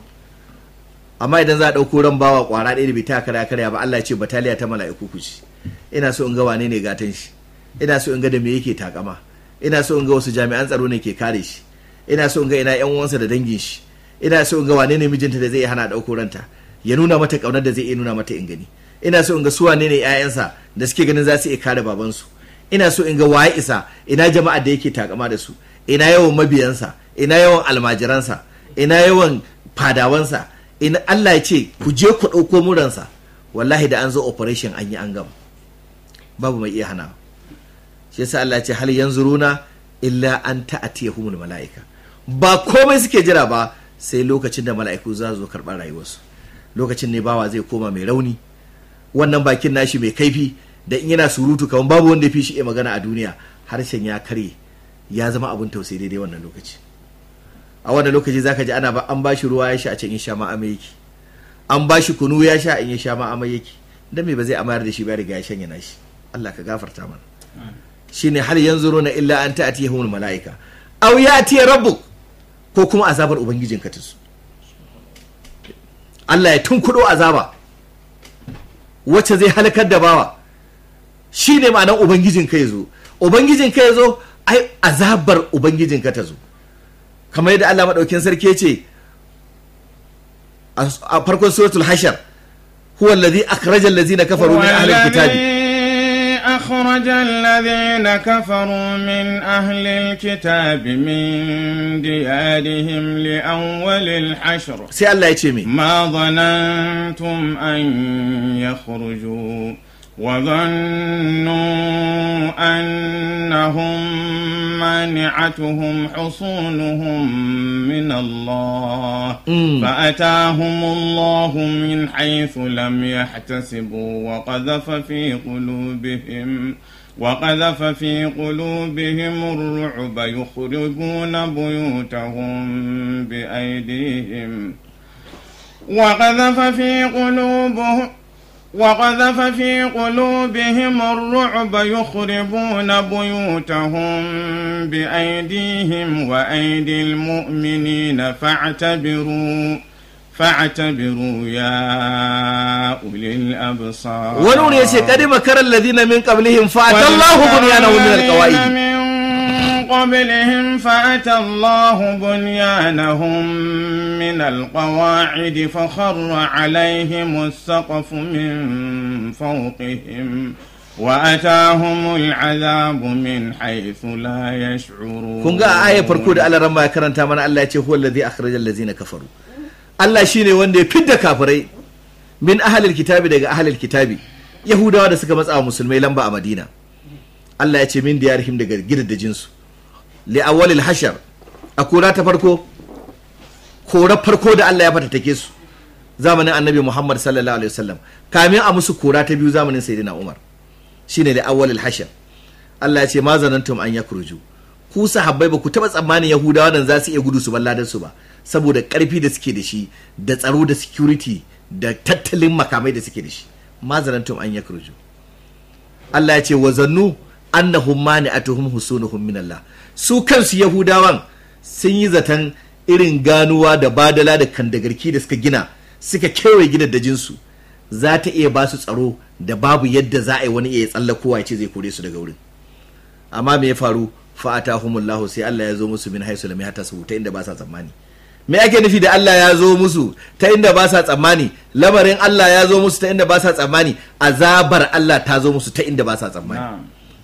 amma idan za a ɗauko ran bawa ƙwara ɗaya da bai ta karya karya ba Allah ya ce bataliya ta mala'iku ku ci ina so in ga wane ne gatan shi ina so in ga da me yake takama ina so in ga wasu jami'an tsaro ne ke kare shi ina so in ga ina yan uwansa da dangin shi ina so in ga wane ne mijinta da zai iya hana ɗauko ranta ya nuna mata ƙaunar da zai iya nuna mata in gani ina so in ga su wane ne 'ya'yansa da suke ganin za su iya kare babansu ina so in ga waye isa ina jama'a da yake takama da su ina yawan mabiyansa ina yawan almajiransa ina yawan fadawansa ina Allah ya ce ku je ku ɗauko muransa wallahi da an zo operation an yi an gama babu mai iya hana shi yasa Allah ya ce hal yanzuruna illa an ta'atiyahumul mala'ika ba komai suke jira ba sai lokacin da mala'iku za su zo karɓar rayuwarsu lokacin ne bawa zai koma mai rauni wannan bakin nashi mai kaifi da in yana surutu kamar babu wanda ya fi shi iya magana a duniya harshen ya karye ya zama abin tausayi daidai wannan lokaci a wannan lokaci zaka ji ana ba an bashi ruwa ya sha a can in sha ma amai yake an bashi kunu ya sha in ya sha ma amai yake dan me ba zai amayar da shi ba ya riga ya shanya nashi Allah ka gafarta mana shine hal yanzuruna illa an ta'tiyahumul malaika aw ya'ti rabbuk ko kuma azabar ubangijinka ta su Allah ya tunkuɗo azaba wacce zai halakar da bawa shi ne ma'anar ubangijinka ya zo ubangijinka ya zo ai azabar ubangijinka ta zo kamar yadda Allah maɗaukin sarki ya ce a farkon suratul hashar huwa allazi akhraja allazina kafaru min ahli alkitabi أخرج الذين كفروا من أهل الكتاب من ديارهم لأول الحشر sai Allah ya ce me ما ظننتم أن يخرجوا وظنوا أنهم مانعتهم حصونهم من الله Mm. فأتاهم الله من حيث لم يحتسبوا وقذف في قلوبهم وقذف في قلوبهم الرعب يخرجون بيوتهم بأيديهم وقذف في قلوبهم وقذف في قلوبهم الرعب يخربون بيوتهم بأيديهم وأيدي المؤمنين فاعتبروا فاعتبروا يا أولي الأبصار wani wuri ya ce kadi makarar allazina min qablihim fa atallahu bunyanahum min alqawaid من قبلهم فأتى الله بنيانهم من القواعد فخر عليهم السقف من فوقهم وأتاهم العذاب من حيث لا يشعرون kun ga a ayar farko da Allah ramma ya karanta mana Allah ya ce huwa allazi akhrajal ladzina kafaru Allah shine wanda ya fidda kafirai min ahlil kitabi daga ahlil kitabi yahudawa da suka matsa wa musulmai lamba a madina Allah ya ce min diyarhim daga gidaddajin su li awwalil hashar a kora ta farko kora farko da Allah ya fatattake su zamanin annabi Muhammad sallallahu alaihi wasallam kamin a musu kora ta biyu zamanin sayyidina Umar shine li awwalil hashar Allah ya ce ma zanantum an yakruju ku sahabbai ba ku taba tsammanin yahudawa nan za su iya gudu su balladar su ba saboda karfi da suke da shi da tsaro da security da tattalin makamai da suke da shi ma zanantum an yakruju Allah ya ce wa zannu annahum mani'atuhum husunuhum min Allah su kansu yahudawan sun yi zaton irin ganuwa da badala da kandagarki da suka gina suka kewaye gidaddajin su za ta iya ba su tsaro da babu yadda za a yi wani iya tsallakowa ya ce zai kore su daga wurin amma me ya faru fa'atahumullahu sai Allah ya zo musu min haisu lam yahtasu ta inda ba sa tsammani me ake nufi da Allah ya zo musu ta inda ba sa tsammani lamarin Allah ya zo musu ta inda ba sa tsammani azabar Allah ta zo musu ta inda ba sa tsammani نعم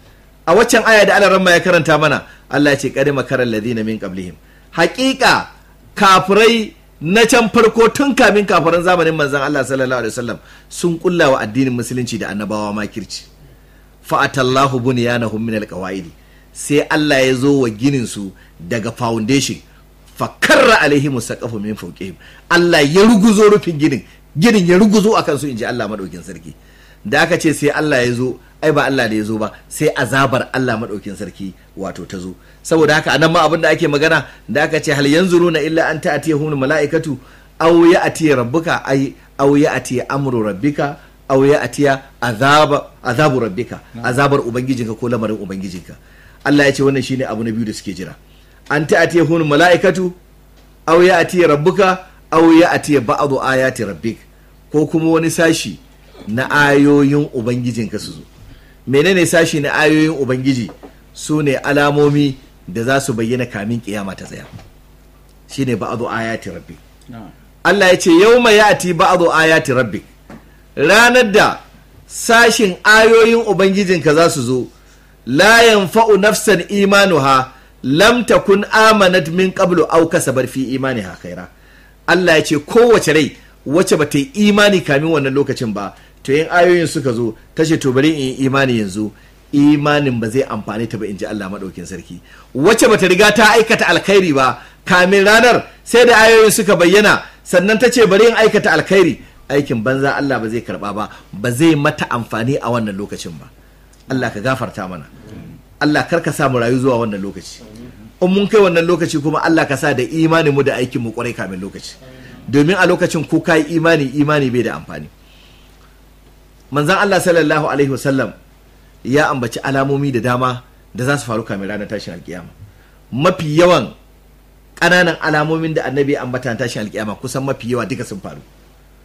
a waccan aya da Allah ya karanta mana Allah ya ce qad makaral ladina min qablihim haqiqa kafirai na can farko tun kamin kafiran zamanin manzon Allah sallallahu alaihi wasallam sun kulla wa addinin musulunci da annabawa makirci fa'atallahu bunyanahum min alqawaidi sai Allah ya zo wa ginin su daga foundation fakarra alaihim saqafu min fawqihim Allah ya ruguzo rufin ginin ginin ya ruguzo akan su inji Allah madaukin sarki da aka ce sai Allah ya zo ai ba Allah da ya zo ba sai azabar Allah madaukin sarki wato ta zo saboda haka anan ma abin da ake magana da aka ce hal yanzuruna illa an ta'tiyahum malaikatu aw ya'ti rabbuka ay aw ya'ti amru rabbika aw ya'ti azaba azabu rabbika azabar ubangijinka ko lamarin ubangijinka Allah ya ce wannan shine abu na biyu da suke jira an ta'tiyahum malaikatu aw ya'ti rabbuka aw ya'ti ba'du ayati rabbik ko kuma wani sashi na ayoyin ubangijinka su zo menene sashi na ayoyin ubangiji su ne alamomi da za su bayyana kamin kiyama ta tsaya shine ba'du ayati rabbik نعم Allah ya ce yawma ya'ti ba'du ayati rabbik ranar da sashin ayoyin ubangijinka za su zo la yanfa'u nafsan imanuha lam takun amanat min qablu aw kasabat fi imaniha khaira Allah ya ce kowace rai wacce bata yi imani kamin wannan lokacin ba to yin ayoyin suka zo ta ce to bari in yi imani yanzu imanin ba zai amfani ta ba in ji Allah maɗaukin sarki wacce bata riga ta aikata alkhairi ba kamin ranar sai da ayoyin suka bayyana sannan ta ce bari in aikata alkhairi aikin banza Allah ba zai karba ba ba zai mata amfani a wannan lokacin ba Allah ka gafarta mana Allah kar ka sa mu rayu zuwa wannan lokaci in mun kai wannan lokaci kuma Allah ka sa da imanin mu da aikin mu kwarai kamin lokaci domin a lokacin ko kai imani imani bai da amfani manzon Allah sallallahu alaihi wasallam ya ambaci alamomi da dama da za su faru kamin ranar tashin alkiyama mafi yawan ƙananan alamomin da annabi ya ambata na tashin alkiyama kusan mafi yawa duka sun faru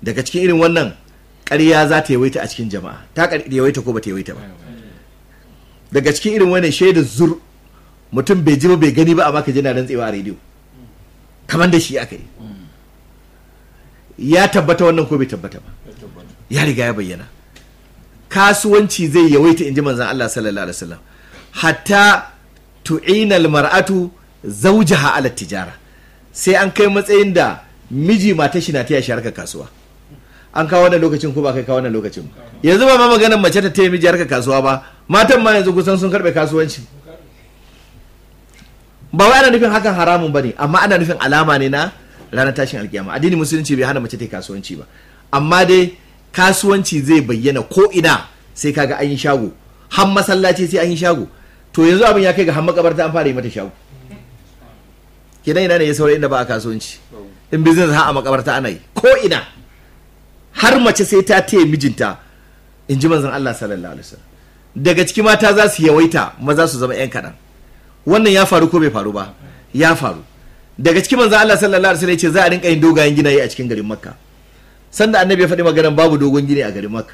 daga cikin irin wannan ƙarya za ta yawaita a cikin jama'a ta ƙar- yawaita ko ba ta yawaita ba daga cikin irin wannan shaidar zur mutum bai ji ba bai gani ba amma ka ji na rantsewa a rediyo kamar da shi aka yi ya tabbata wannan ko bai tabbata ba ya riga ya bayyana kasuwanci zai yawaita in ji manzan Allah sallallahu alaihi wasallam hatta tu'ina mar'atu zawjaha ala tijara sai an kai matsayin da miji mata shi na taya shi harkar kasuwa an kawo wannan lokacin ko ba kai kawo wannan lokacin ba yanzu ba ma maganar mace ta taya miji harkar kasuwa ba matan ma yanzu kusan sun karbe kasuwanci ba wai ana nufin hakan haramun bane amma ana nufin alama ne na ranar tashin alkiyama addini musulunci bai hana mace ta yi kasuwanci ba amma dai kasuwanci zai bayyana ko ina sai kaga an yi shago har masallaci sai an yi shago to yanzu abin ya kai ga har makabarta an fara yi mata shago kidan ina ne ya saurayi inda ba a kasuwanci in business har a makabarta ana yi ko ina har mace sai ta taya mijinta in ji manzon Allah sallallahu alaihi wasallam daga ciki mata za su yawaita maza su zama yan kaɗan wannan ya faru ko bai faru ba ya faru daga cikin manzon Allah sallallahu alaihi wasallam ya ce za a rinka yin dogayen ginaye a cikin garin Makka sanda annabi ya faɗi maganar babu dogon gini a garin Makka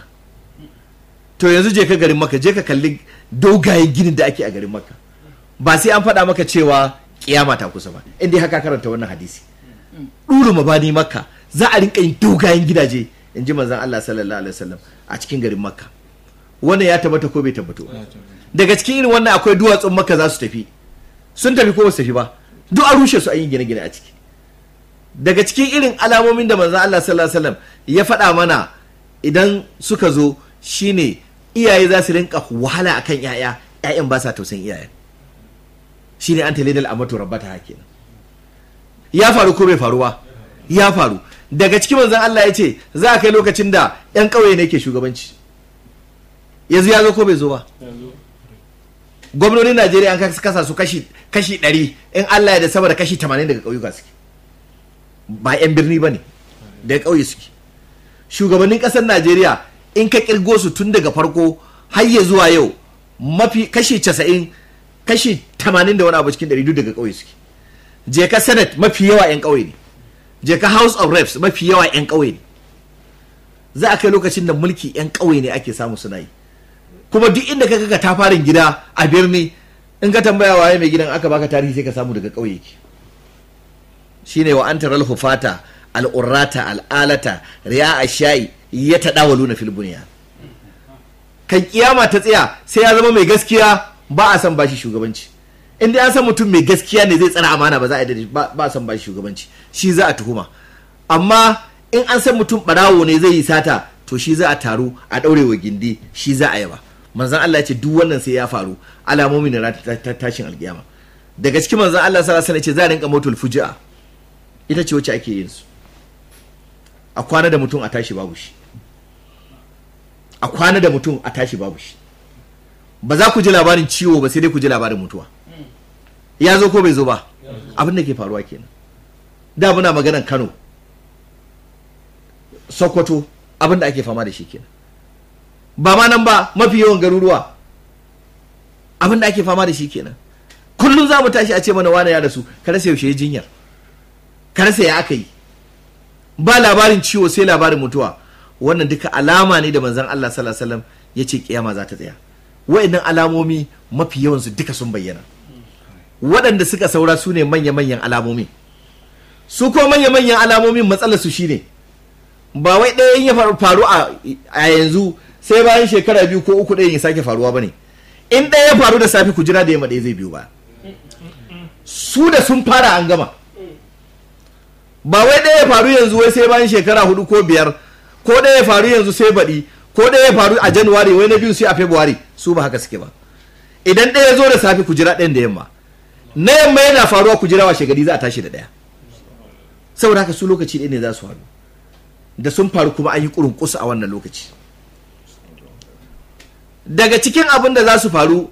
to yanzu je ka garin Makka je ka kalli dogayen ginin da ake a garin Makka ba sai an faɗa maka cewa kiyama ta kusa ba in dai haka karanta wannan hadisi ɗulu mabani Makka za a rinka yin dogayen gidaje in ji manzon Allah sallallahu alaihi wasallam a cikin garin Makka wannan ya tabbata ko bai tabbato ba daga cikin irin wannan akwai duwatsun Makka za su tafi sun tafi ko ba su tafi ba duk an rushe su an yi gine-gine a ciki daga cikin irin alamomin da manzon Allah sallallahu alaihi wasallam ya faɗa mana idan suka zo shine iyaye za su rinka wahala akan yaya yayan ba sa tausayin iyayen shine an talidal amatu rabbata hakenan ya faru ko bai faru ba ya faru daga cikin manzon Allah ya ce za a kai lokacin da yan ƙauye ne ke shugabanci yanzu ya zo ko bai zo ba gwamnonin Najeriya an kasa su kashi kashi 100 in Allah ya da sama da kashi 80 daga ƙauyuka suke ba 'yan birni ba ne daga ƙauye suke shugabannin ƙasar najeriya in ka ƙirgo su tun daga farko har ya zuwa yau mafi kashi casa'in kashi tamanin da wani abu cikin ɗari duk daga ƙauye suke je ka senate mafi yawa 'yan ƙauye ne je ka house of reps mafi yawa 'yan ƙauye ne za a kai lokacin da mulki 'yan ƙauye ne ake samu suna yi kuma duk inda ka ga tafarin gida a birni in ka tambaya waye mai gidan aka baka tarihi sai ka samu daga ƙauye ke shine wa an taral hufata al'urrata al'alata riya a shayi ya taɗa wa luna filbuniya kan kiyama ta tsaya sai ya zama mai gaskiya ba a san bashi shugabanci in dai an san mutum mai gaskiya ne zai tsara amana ba za a yi ba a san bashi shugabanci shi za a tuhuma amma in an san mutum barawo ne zai yi sata to shi za a taru a ɗaure wa gindi shi za a yaba manzon Allah ya ce duk wannan sai ya faru alamomin da tashin alkiyama daga cikin manzon Allah sallallahu alaihi wasallam ce za a rinka motul fuji'a ita ce wacce ake yin su a kwana da mutum a tashi babu shi a kwana da mutum a tashi babu shi ba za ku ji labarin ciwo ba sai dai ku ji labarin mutuwa ya zo ko bai zo ba abin da ke faruwa kenan da muna maganan kano sokoto abin da ake fama da shi kenan ba ma nan ba mafi yawan garuruwa abin da ake fama da shi kenan kullum za mu tashi a ce mana wane ya rasu ka rasa yaushe jinyar ka rasa ya aka yi ba labarin ciwo sai labarin mutuwa wannan duka alama ne da manzon Allah sallallahu alaihi wasallam ya ce kiyama za ta tsaya wa'annan alamomi mafi yawan su duka sun bayyana waɗanda suka saura su ne manya-manyan alamomi su ko manya-manyan alamomin matsalar su shine ba wai ɗaya ya faru a yanzu sai bayan shekara biyu ko uku ɗaya ya sake faruwa bane in ɗaya ya faru da safe ku jira da yamma ɗaya zai biyu ba su da sun fara an gama ba wai ɗaya ya faru yanzu wai sai bayan shekara hudu ko biyar ko ɗaya ya faru yanzu sai baɗi ko ɗaya ya faru a januwari wai na biyu sai a february su ba haka suke ba idan ɗaya zo da safe ku jira ɗayan da yamma na yamma yana faruwa ku jira washe gari za a tashi da ɗaya saboda haka su lokaci ɗaya ne za su faru da sun faru kuma an yi ƙurin kusa a wannan lokaci daga cikin abin da za su faru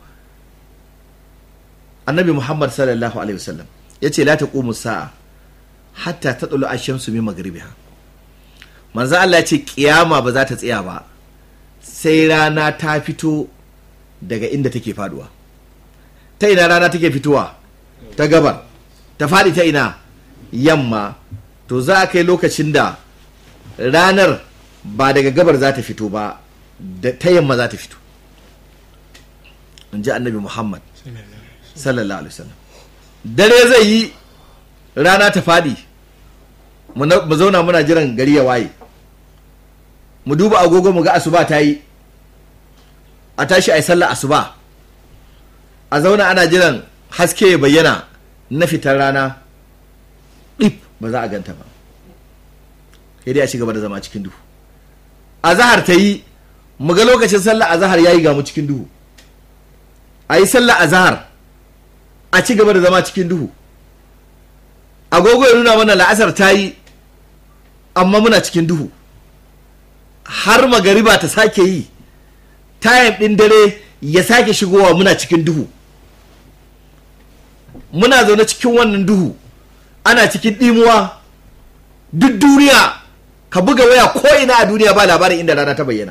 annabi muhammad sallallahu alaihi wasallam ya ce la taqumu sa'a hatta ta tsalo a shamsu min magribiha manzo Allah ya ce kiyama ba za ta tsaya ba sai rana ta fito daga inda take faduwa ta ina rana take fitowa ta gabar ta faɗi ta ina yamma to za a kai lokacin da ranar ba daga gabar za ta fito ba da ta yamma za ta fito in ji annabi muhammad sallallahu alaihi wasallam dare zai yi rana ta faɗi mu na- mu zauna muna jiran gari ya waye mu duba agogo mu ga asuba ta yi a tashi a yi sallah asuba a zauna ana jiran haske ya bayyana na fitar rana ɗif ba za a ganta ba sai dai a ci gaba da zama cikin duhu a zahar ta yi mu ga lokacin sallah a zahar ya yi gamu cikin duhu a yi sallah a zahar a ci gaba da zama cikin duhu agogo ya nuna mana la'asar ta yi amma muna cikin duhu har magariba ta sake yi tayim ɗin dare ya sake shigowa muna cikin duhu muna zaune cikin wannan duhu ana cikin ɗimuwa duk duniya ka buga waya ko ina a duniya ba labarin inda rana ta bayyana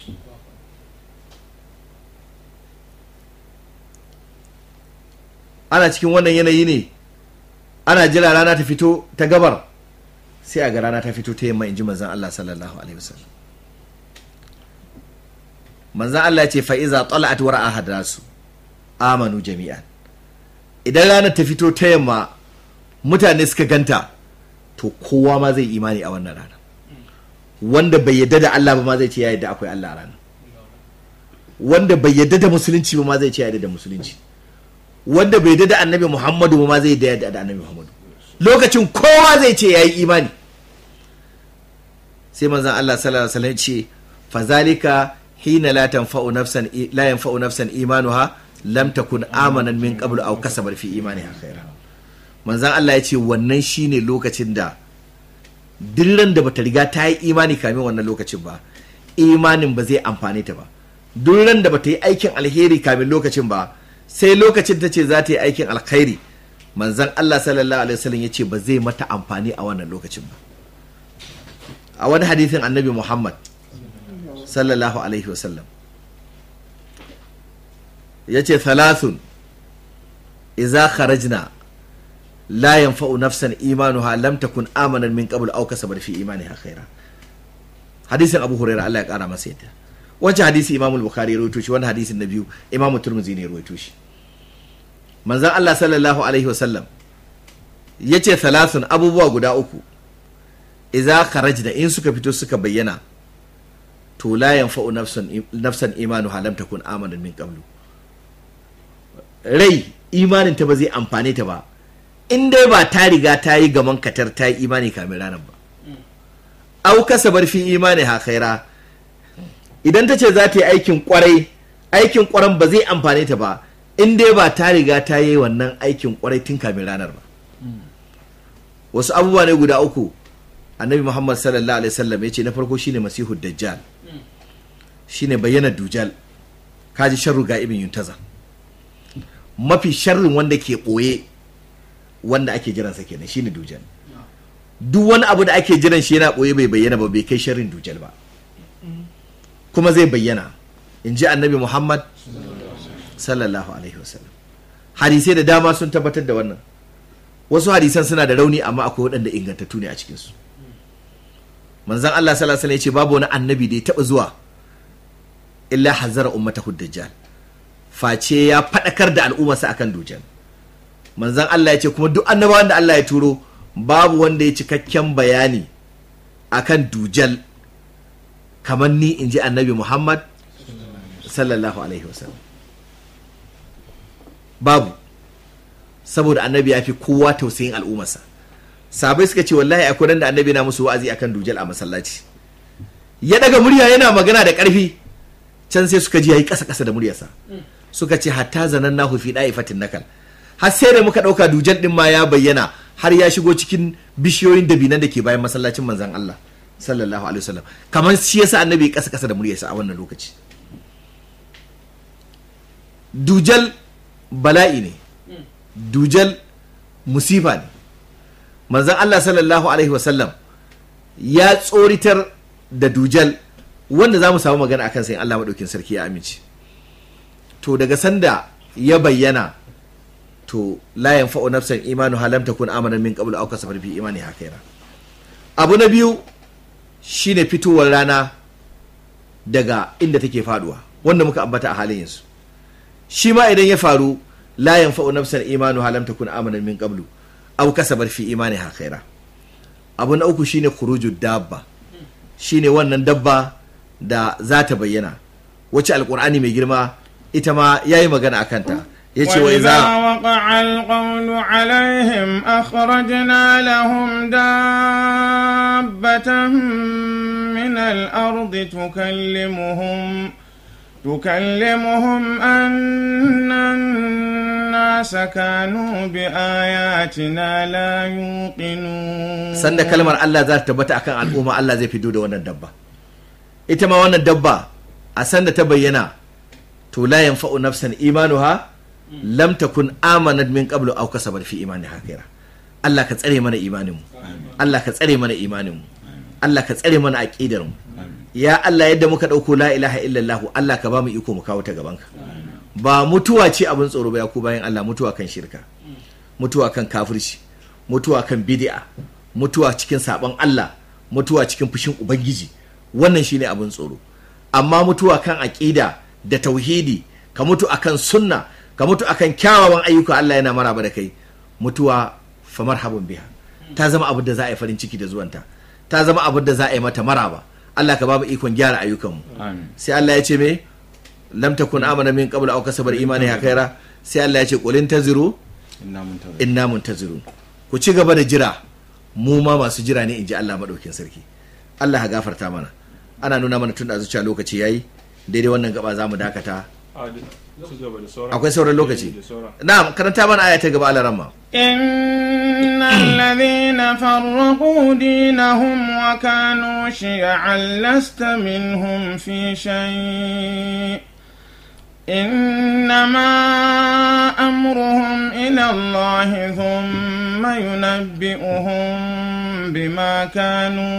ana cikin wannan yanayi ne ana jira rana ta fito ta gabar sai a ga rana ta fito ta yamma in ji manzan Allah sallallahu alaihi wasallam manzan Allah ya ce fa'iza tala'at wa ra'a hadasu amanu jami'an idan ranar ta fito ta yamma mutane suka ganta to kowa ma zai imani a wannan rana wanda bai yadda da Allah ba ma zai ce ya yadda akwai Allah a rana wanda bai yadda da musulunci ba ma zai ce ya yadda da musulunci wanda bai yadda da annabi Muhammadu ba ma zai yadda da annabi Muhammadu lokacin kowa zai ce ya yi imani sai manzon Allah sallallahu alaihi wasallam ce fazalika hina la tanfa'u nafsan la yanfa'u nafsan imanuha lam takun amanan min qablu aw kasabat fi imaniha khaira manzon Allah ya ce wannan shine lokacin da dillan da bata riga ta yi imani kamin wannan lokacin ba imanin ba zai amfane ta ba dillan da bata yi aikin alheri kamin lokacin ba sai lokacin ta ce za ta yi aikin alkhairi manzon Allah sallallahu alaihi wasallam ya ce ba zai mata amfani a wannan lokacin ba a wani hadithin annabi Muhammad sallallahu alaihi wasallam ya ce thalathun iza kharajna la yanfa'u nafsan imanuha lam takun amanan min qabl aw kasabat fi imaniha khaira hadisin abu hurairah Allah ya kara masa yadda wancan hadisi imam al-bukhari ya rawaito shi wannan hadisin na biyu imam turmuzi ne ya rawaito shi manzon Allah sallallahu alaihi wasallam yace thalathun abubuwa guda uku idza kharajna in suka fito suka bayyana to la yanfa'u nafsan nafsan imanuha lam takun amanan min qablu rai imanin ta ba zai amfane ta ba in dai ba ta riga ta yi gaman katar ta yi imani kamin ranar ba au kasabar fi imani ha khaira idan ta ce za ta yi aikin kwarai aikin kwaran ba zai amfane ta ba in dai ba ta riga ta yi wannan aikin kwarai tun kamin ranar ba wasu abubuwa ne guda uku annabi muhammad sallallahu alaihi wasallam ya ce na farko shine masihu dajjal shine bayyana dujal kaji sharru ga ibn yuntaza mafi sharrin wanda ke ɓoye wanda ake jiransa kenan shine dujal duk wani abu da ake jiran shi yana ɓoye bai bayyana ba bai kai sharrin dujal ba kuma zai bayyana in ji annabi muhammad sallallahu alaihi wasallam hadisai da dama sun tabbatar da wannan wasu hadisan suna da rauni amma akwai waɗanda ingantattu ne a cikinsu manzan allah sallallahu alaihi wasallam ya ce babu wani annabi da ya taɓa zuwa illa hazara ummatahu dajjal face ya faɗakar da al'ummarsa akan dujal manzan Allah ya ce kuma duk annabawan da Allah ya turo babu wanda ya cikakken bayani akan dujal kamar ni in ji annabi Muhammad sallallahu alaihi wasallam babu saboda annabi ya fi kowa tausayin al'ummarsa sabai suka ce wallahi akwai ran da annabi na musu wa'azi akan dujal a masallaci ya daga murya yana magana da ƙarfi can sai suka ji yayi ƙasa ƙasa da muryarsa suka ce hatta zanen nahu fi fatin nakal har sai da muka ɗauka dujan ɗin ma ya bayyana har ya shigo cikin bishiyoyin dabinan da ke bayan masallacin manzan Allah sallallahu alaihi wasallam kamar shi yasa annabi ƙasa ƙasa da muryarsa a wannan lokaci dujal bala'i ne dujal musifa ne manzan Allah sallallahu alaihi wasallam ya tsoritar da dujal wanda za mu samu magana akan sai Allah maɗaukin sarki ya amince to daga sanda ya bayyana to la yanfa'u nafsan imanu halam takun amanan min qablu aw kasabat fi imani hakaira abu na biyu shine fitowar rana daga inda take faduwa wanda muka ambata a halin yanzu shi ma idan ya faru la yanfa'u nafsan imanu halam takun amanan min qablu aw kasabat fi imaniha khaira abu na uku shine khurujud dabba shine wannan dabba da za ta bayyana wacce alkur'ani mai girma ita ma yayi magana akan ta yace wa وإذا idza وقع القول عليهم أخرجنا لهم دابة من الأرض تكلمهم تكلمهم أن الناس كانوا بآياتنا لا يوقنون sanda kalmar Allah za ta tabbata akan al'umma Allah zai fito da wannan dabba ita ma wannan dabba a sanda ta bayyana to la yanfa'u nafsan imanuha lam takun amanat min qablu aw kasabat fi imaniha khaira Allah ka tsare mana imanin mu Allah ka tsare mana imanin mu Allah ka tsare mana aqidar mu ya Allah yadda muka dauko la ilaha illallah Allah ka ba mu iko mu kawo ta gaban ka ba mutuwa ce abin tsoro ba ya ku bayan Allah mutuwa kan shirka mutuwa kan kafirci mutuwa kan bid'a mutuwa cikin sabon Allah mutuwa cikin fushin ubangiji wannan shine abin tsoro amma mutuwa kan aqida da tauhidi ka mutu akan sunna ka mutu akan kyawawan ayyuka Allah yana maraba da kai mutuwa fa marhaban biha ta zama abin da za a yi farin ciki da zuwanta ta zama abin da za a yi mata maraba Allah ka ba mu ikon gyara ayyukanmu Amin. sai Allah ya ce me lam takun amana min qabl aw kasabar imani khaira sai Allah ya ce qul intaziru Inna muntazir. inna muntazirun ku ci gaba da jira mu ma masu jira ne in ji Allah madaukin sarki Allah ya gafarta mana ana nuna mana tun da zuciya lokaci yayi daidai wannan gaba za mu dakata Ah, da- ci gaba da sauran. akwai sauran lokaci Da sauran. na'am karanta mana aya ta gaba alaramma إن الذين فرقوا دينهم وكانوا شيعا لست منهم في شيء إنما أمرهم إلى الله ثم ينبئهم بما كانوا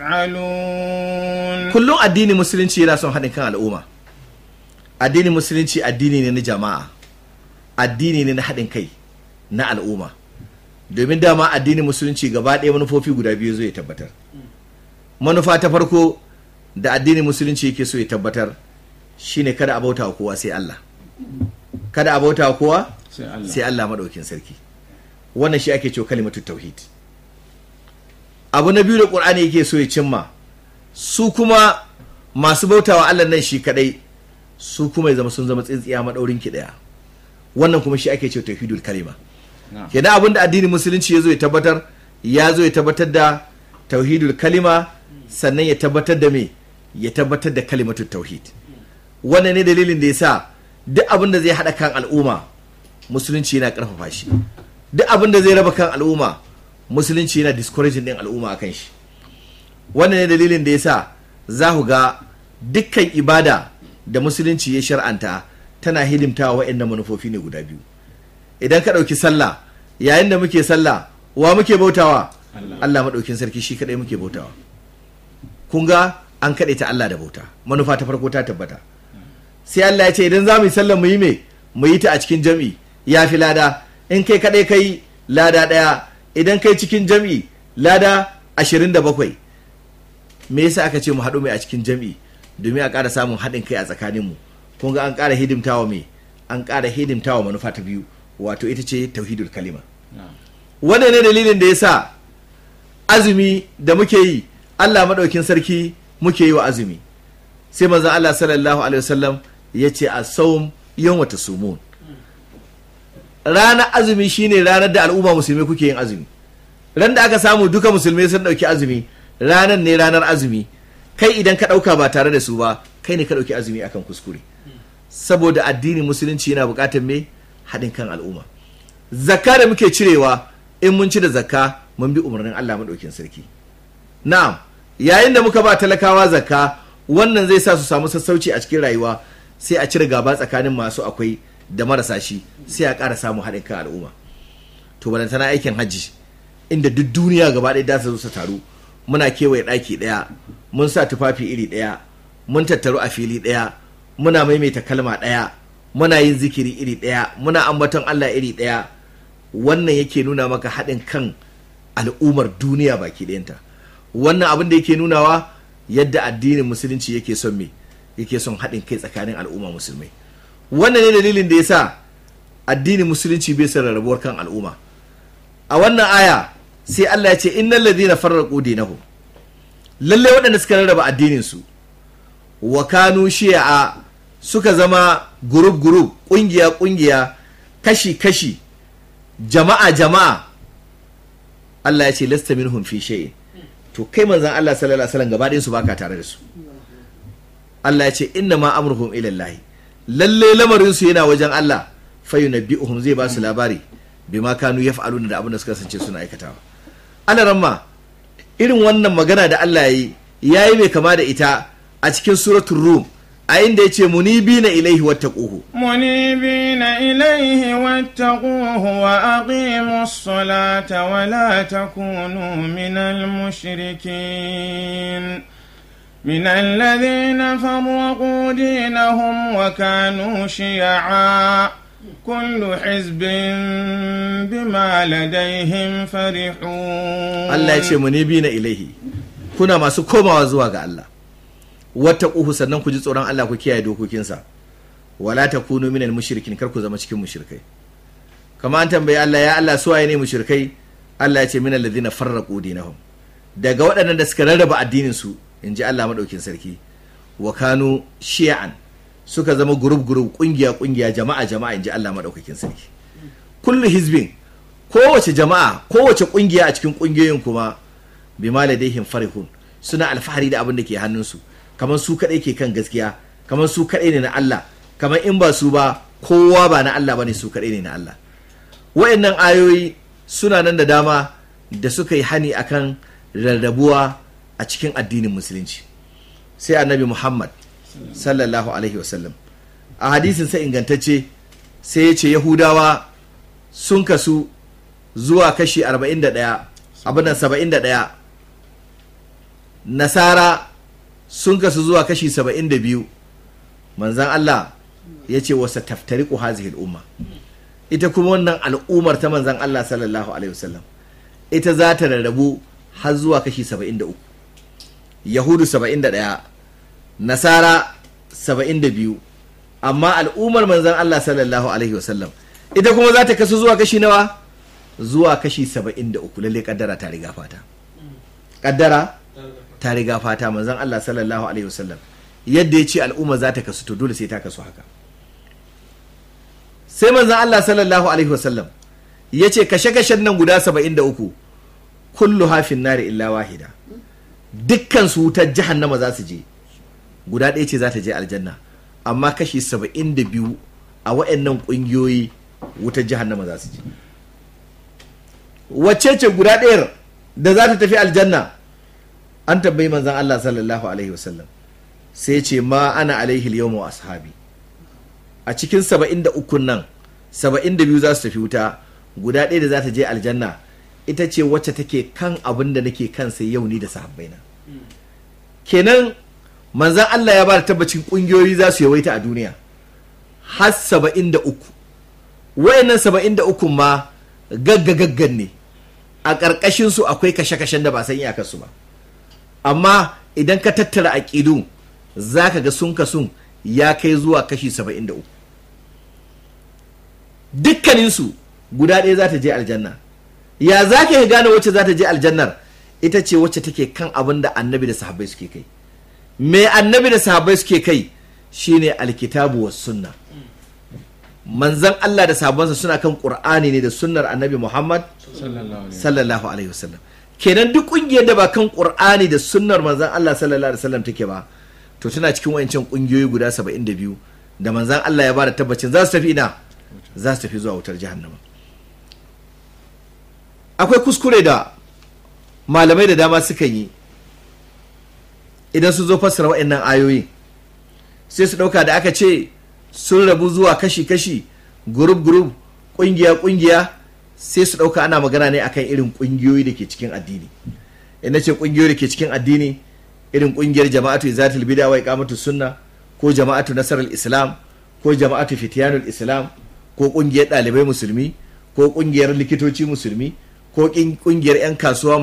يفعلون kullum addini musulunci yana son haɗin kan al'umma addini musulunci addini ne na jama'a addini ne na haɗin kai na al'umma domin dama addini musulunci gaba ɗaya manufofi guda biyu zai tabbatar manufa ta farko da addini musulunci yake so ya tabbatar shine kada a bauta wa kowa sai Allah kada a bauta wa kowa Sai Allah. sai Allah maɗaukin sarki wannan shi ake cewa kalimatu tauhid abu na biyu da ƙur'ani yake so ya cimma su kuma masu bautawa Allah nan shi kadai su kuma ya zama sun zama tsintsiya maɗaurin ki ɗaya wannan kuma shi ake cewa tauhidul kalima Na'am. kenan abin da addinin musulunci ya zo ya tabbatar ya zo ya tabbatar da tauhidul kalima sannan ya tabbatar da me ya tabbatar da kalimatul tauhid wannan ne dalilin da ya sa duk abin da zai haɗa kan al'umma musulunci yana ƙarfafa shi duk abin da zai raba kan al'umma musulunci yana discouraging din al'umma akan shi wannan ne dalilin da ya sa za ku ga dukkan ibada da musulunci ya shar'anta tana hidimtawa waɗannan manufofi ne guda biyu idan ka ɗauki sallah yayin da muke sallah wa muke bautawa Allah maɗaukin sarki shi kaɗai muke bautawa kun ga an kaɗe ta Allah da bauta manufa ta farko ta tabbata sai Allah ya ce idan za mu yi sallah mu yi me mu yi ta a cikin jam'i ya fi lada in kai kaɗai kai lada ɗaya idan kai cikin jam'i lada ashirin da bakwai me yasa aka ce mu haɗu mai a cikin jam'i domin a ƙara samun haɗin kai a tsakaninmu kun ga an ƙara hidimtawa me an ƙara hidimtawa manufa ta biyu wato ita ce tauhidul kalima Na'am. wannan ne dalilin da ya sa azumi da muke yi Allah maɗaukin sarki muke yi wa azumi sai manzon Allah sallallahu alaihi wasallam ya ce a saum yawma tasumun ranar azumi shine ranar da al'umma musulmi kuke yin azumi ran da aka samu duka musulmai sun ɗauki azumi ranar ne ranar azumi kai idan ka ɗauka ba tare da su ba kai ne ka ɗauki azumi akan kuskure saboda addinin musulunci yana buƙatar me haɗin kan al'umma zakka da muke cirewa in mun ci da zakka mun bi umarnin Allah maɗaukin sarki na'am yayin da muka ba talakawa zakka wannan zai sa su samu sassauci a cikin rayuwa sai a cire gaba tsakanin masu akwai da marasa shi sai a ƙara samun haɗin kan al'umma to balantana aikin hajji inda duk duniya gaba ɗaya za su zo su taru muna kewaye ɗaki ɗaya mun sa tufafi iri ɗaya mun tattaru a fili ɗaya muna maimaita kalma ɗaya muna yin zikiri iri ɗaya muna ambaton Allah iri ɗaya wannan yake nuna maka haɗin kan al'ummar duniya baki ɗayanta wannan abin da yake nunawa yadda addinin musulunci yake son me yake son haɗin kai tsakanin al'umma musulmai wannan ne dalilin da yasa addinin musulunci bai son rarrabuwar kan al'umma a wannan aya sai Allah ya ce innal ladina farraqu dinahum lalle waɗanda suka rarraba addinin su wa kanu shi'a suka zama group group kungiya kungiya kashi kashi jama'a jama'a Allah ya ce lasta minhum fi shay'in to kai manzon Allah sallallahu alaihi wasallam gaba ɗayan su baka tare da su Allah ya ce inna ma amruhum ila Allah lalle lamarin su yana wajen Allah fayunabbi'uhum zai ba su labari bima kanu yaf'aluna da abin da suka kasance suna aikatawa Allah ramma irin wannan magana da Allah yayi yayi mai kama da ita a cikin suratul rum a inda yace munibina ilaihi wattaquhu منيبين إليه واتقوه وأقيموا الصلاة ولا تكونوا من المشركين من الذين فرقوا دينهم وكانوا شيعا كل حزب بما لديهم فرحون Allah ya ce munibina ilaihi kuna masu komawa zuwa ga Allah wattaquhu sannan ku ji tsoron Allah ku kiyaye dokokinsa wala takunu minal mushrikin kar ku zama cikin mushrikai kama an tambayi Allah ya Allah su waye ne mushrikai Allah ya ce minal ladina farraqu dinahum daga waɗannan da suka rarraba addinin su inji Allah madaukin sarki wa kanu shi'an suka zama group group kungiya kungiya jama'a jama'a inji Allah madaukakin sarki kullu hizbin kowace jama'a kowace kungiya a cikin kungiyoyin kuma bima ladaihim farihun suna alfahari da abin da ke hannunsu kamar su kadai ke kan gaskiya kamar su kadai ne na Allah kamar in ba su ba kowa ba na Allah bane su kadai ne na Allah wayannan ayoyi suna nan da dama da suka yi hani akan rarrabuwa a cikin addinin musulunci sai annabi Muhammad sallallahu alaihi wasallam a hadisin sai ingantacce sai ya ce yahudawa sun kasu zuwa kashi 41 abin nan 71 nasara sun kasu zuwa kashi 72 manzan Allah ya ce wasa taftariku hazihil umma ita kuma wannan al'ummar ta manzan Allah sallallahu alaihi wasallam ita za ta rarrabu har zuwa kashi 73 yahudu 71 nasara 72 amma al'ummar manzan Allah sallallahu alaihi wasallam ita kuma za ta kasu zuwa kashi nawa zuwa kashi 73 lalle kaddara ta riga fata kaddara ta riga fata manzan Allah sallallahu alaihi wasallam yadda ya ce al'umma za ta kasu to dole sai ta kasu haka sai manzan Allah sallallahu alaihi wasallam ya ce kashe-kashen nan guda 73 kullu hafin nari illa wahida dukkan su wutar jahannama za su je guda ɗaya ce za ta je aljanna amma kashi 72 a waɗannan ƙungiyoyi wutar jahannama za su je wacce ce guda ɗayar da za ta tafi aljanna an tambayi manzan Allah sallallahu alaihi wasallam sai ce ma ana alaihi yawmu ashabi a cikin 73 nan 72 za su tafi wuta guda ɗaya da za ta je aljanna ita ce wacce take kan abin da nake kansa yau ni da sahabbaina kenan manzan Allah ya ba da tabbacin ƙungiyoyi za su yawaita a duniya har 73 wayannan 73 ma gagga gaggan ne a ƙarƙashin su akwai kashe-kashen da ba san iyakarsu ba amma idan ka tattara aƙidu za ka ga sun kasun ya kai zuwa kashi 73 dukkaninsu guda ɗaya za ta je aljanna ya za ka gane wacce za ta je aljannar ita ce wacce take kan abin da annabi da sahabbai suke kai me annabi da sahabbai suke kai shine alkitabu was sunna manzan Allah da sahabbansa suna kan qur'ani ne da sunnar annabi Muhammad sallallahu alaihi wasallam kenan duk kungiyar da ba kan qur'ani da sunnar manzan Allah sallallahu alaihi wasallam take ba to tana cikin wayancan kungiyoyi guda 72 da manzan Allah ya bada tabbacin za su tafi ina za su tafi zuwa wutar jahannama akwai kuskure da malamai da dama suka yi idan su zo fassara waɗannan ayoyi sai su ɗauka da aka ce sun rabu zuwa kashi-kashi gurub-gurub ƙungiya-ƙungiya sai su ɗauka ana magana ne akan irin ƙungiyoyi da ke cikin addini ina ce ƙungiyoyi da ke cikin addini irin ƙungiyar jama'atu izatul bida wa iqamatu sunna ko jama'atu nasarar islam ko jama'atu fitiyanul islam ko ƙungiyar ɗalibai musulmi ko ƙungiyar likitoci musulmi ko ƙungiyar 'yan kasuwa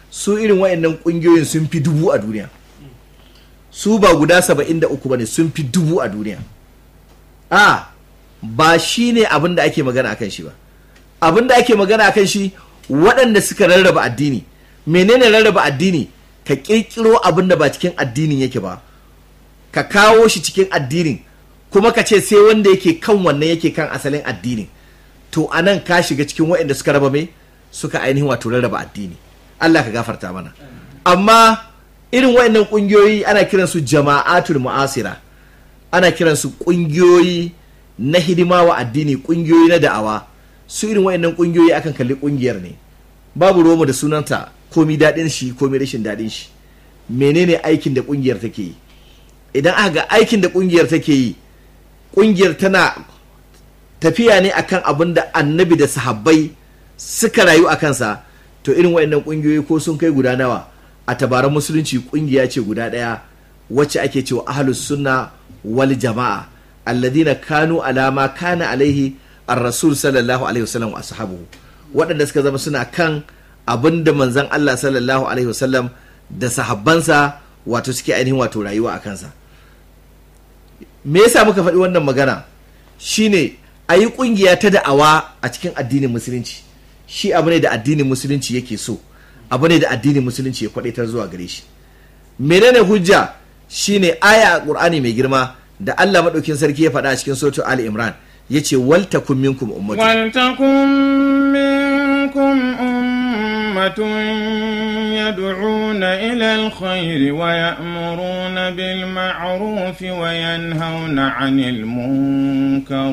su irin wayannan kungiyoyin sun fi dubu a duniya su ba guda saba'in da uku ba ne sun fi dubu a duniya a ba shi ne abin da ake magana akan shi ba abin da ake magana akan shi waɗanda suka rarraba addini menene rarraba addini ka ƙirƙiro abin da ba cikin addinin yake ba ka kawo shi cikin addinin kuma ka ce sai wanda yake kan wannan yake kan asalin addinin to anan ka shiga cikin waɗanda suka raba mai suka ainihin wato rarraba addini Allah ka gafarta mana amma irin waɗannan ƙungiyoyi ana kiransu jama'atul mu'asira ana kiransu ƙungiyoyi na hidima wa addini ƙungiyoyi na da'awa su irin waɗannan ƙungiyoyi akan kalli ƙungiyar ne babu romo da sunanta komi daɗin shi komi rashin daɗin shi menene aikin da ƙungiyar take yi idan aka ga aikin da ƙungiyar take yi ƙungiyar tana tafiya ne akan abin da annabi da sahabbai suka rayu a kansa to irin waɗannan ƙungiyoyi ko sun kai guda nawa a tabaran musulunci ƙungiya ce guda ɗaya wacce ake cewa ahlus sunna wal jama'a alladina kanu alama kana alaihi ar-rasul sallallahu alaihi wasallam wa ashabuhu waɗanda suka zama suna kan abin da manzon Allah sallallahu alaihi wasallam da sahabbansa wato suke ainihin wato rayuwa a kansa me yasa muka faɗi wannan magana shine a yi ƙungiya ta da'awa a cikin addinin musulunci shi abu ne da addinin musulunci yake so abu ne da addinin musulunci ya kwadaitar zuwa gare shi menene hujja shine aya a qur'ani mai girma da Allah madaukin sarki ya faɗa a cikin suratul ali imran yace wal takum minkum ummatu ولتكن منكم أمة يدعون إلى الخير ويأمرون بالمعروف وينهون عن المنكر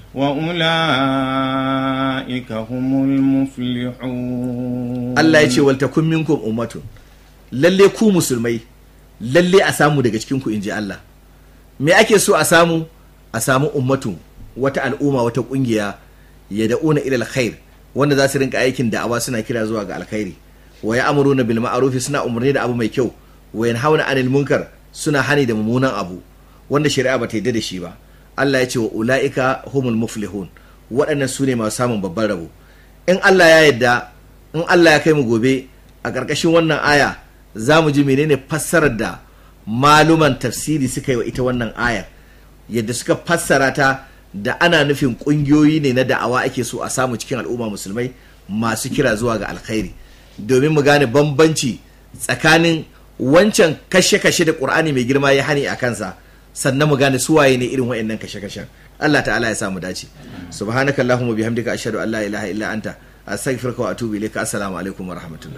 وأولئك هم المفلحون Allah ya ce wal takum minkum ummatun lalle ku musulmai lalle a samu daga cikin ku inji Allah me ake so a samu a samu ummatun wata al'umma wata kungiya ya da'una ila alkhair wanda za su rinka aikin da'awa suna kira zuwa ga alkhairi wa ya'muruna bil ma'ruf suna umarni da abu mai kyau wa yanhauna 'anil munkar suna hani da mummunan abu wanda shari'a ba ta yarda da shi ba Allah ya ce wa ula'ika humul muflihun waɗannan su ne masu samun babban rabo in Allah ya yarda in Allah ya kai mu gobe a ƙarƙashin wannan aya za mu ji menene fassarar da maluman tafsiri suka yi wa ita wannan ayar yadda suka fassara ta da ana nufin ƙungiyoyi ne na da'awa ake so a samu cikin al'umma musulmai masu kira zuwa ga alkhairi domin mu gane bambanci tsakanin wancan kashe-kashe da ƙur'ani mai girma ya hani a kansa sannan mu gane suwaye ne irin wa'annan kashe-kashen Allah ta'ala ya samu dace subhanaka allahumma bihamdika ashhadu an la ilaha illa anta astaghfiruka wa atubu ilayka assalamu alaikum wa rahmatullah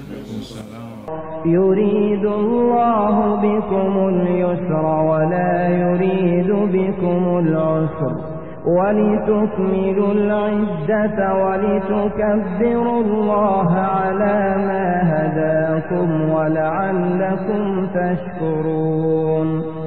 يريد الله بكم اليسر ولا يريد بكم العسر ولتكملوا العدة ولتكبروا الله على ما هداكم ولعلكم تشكرون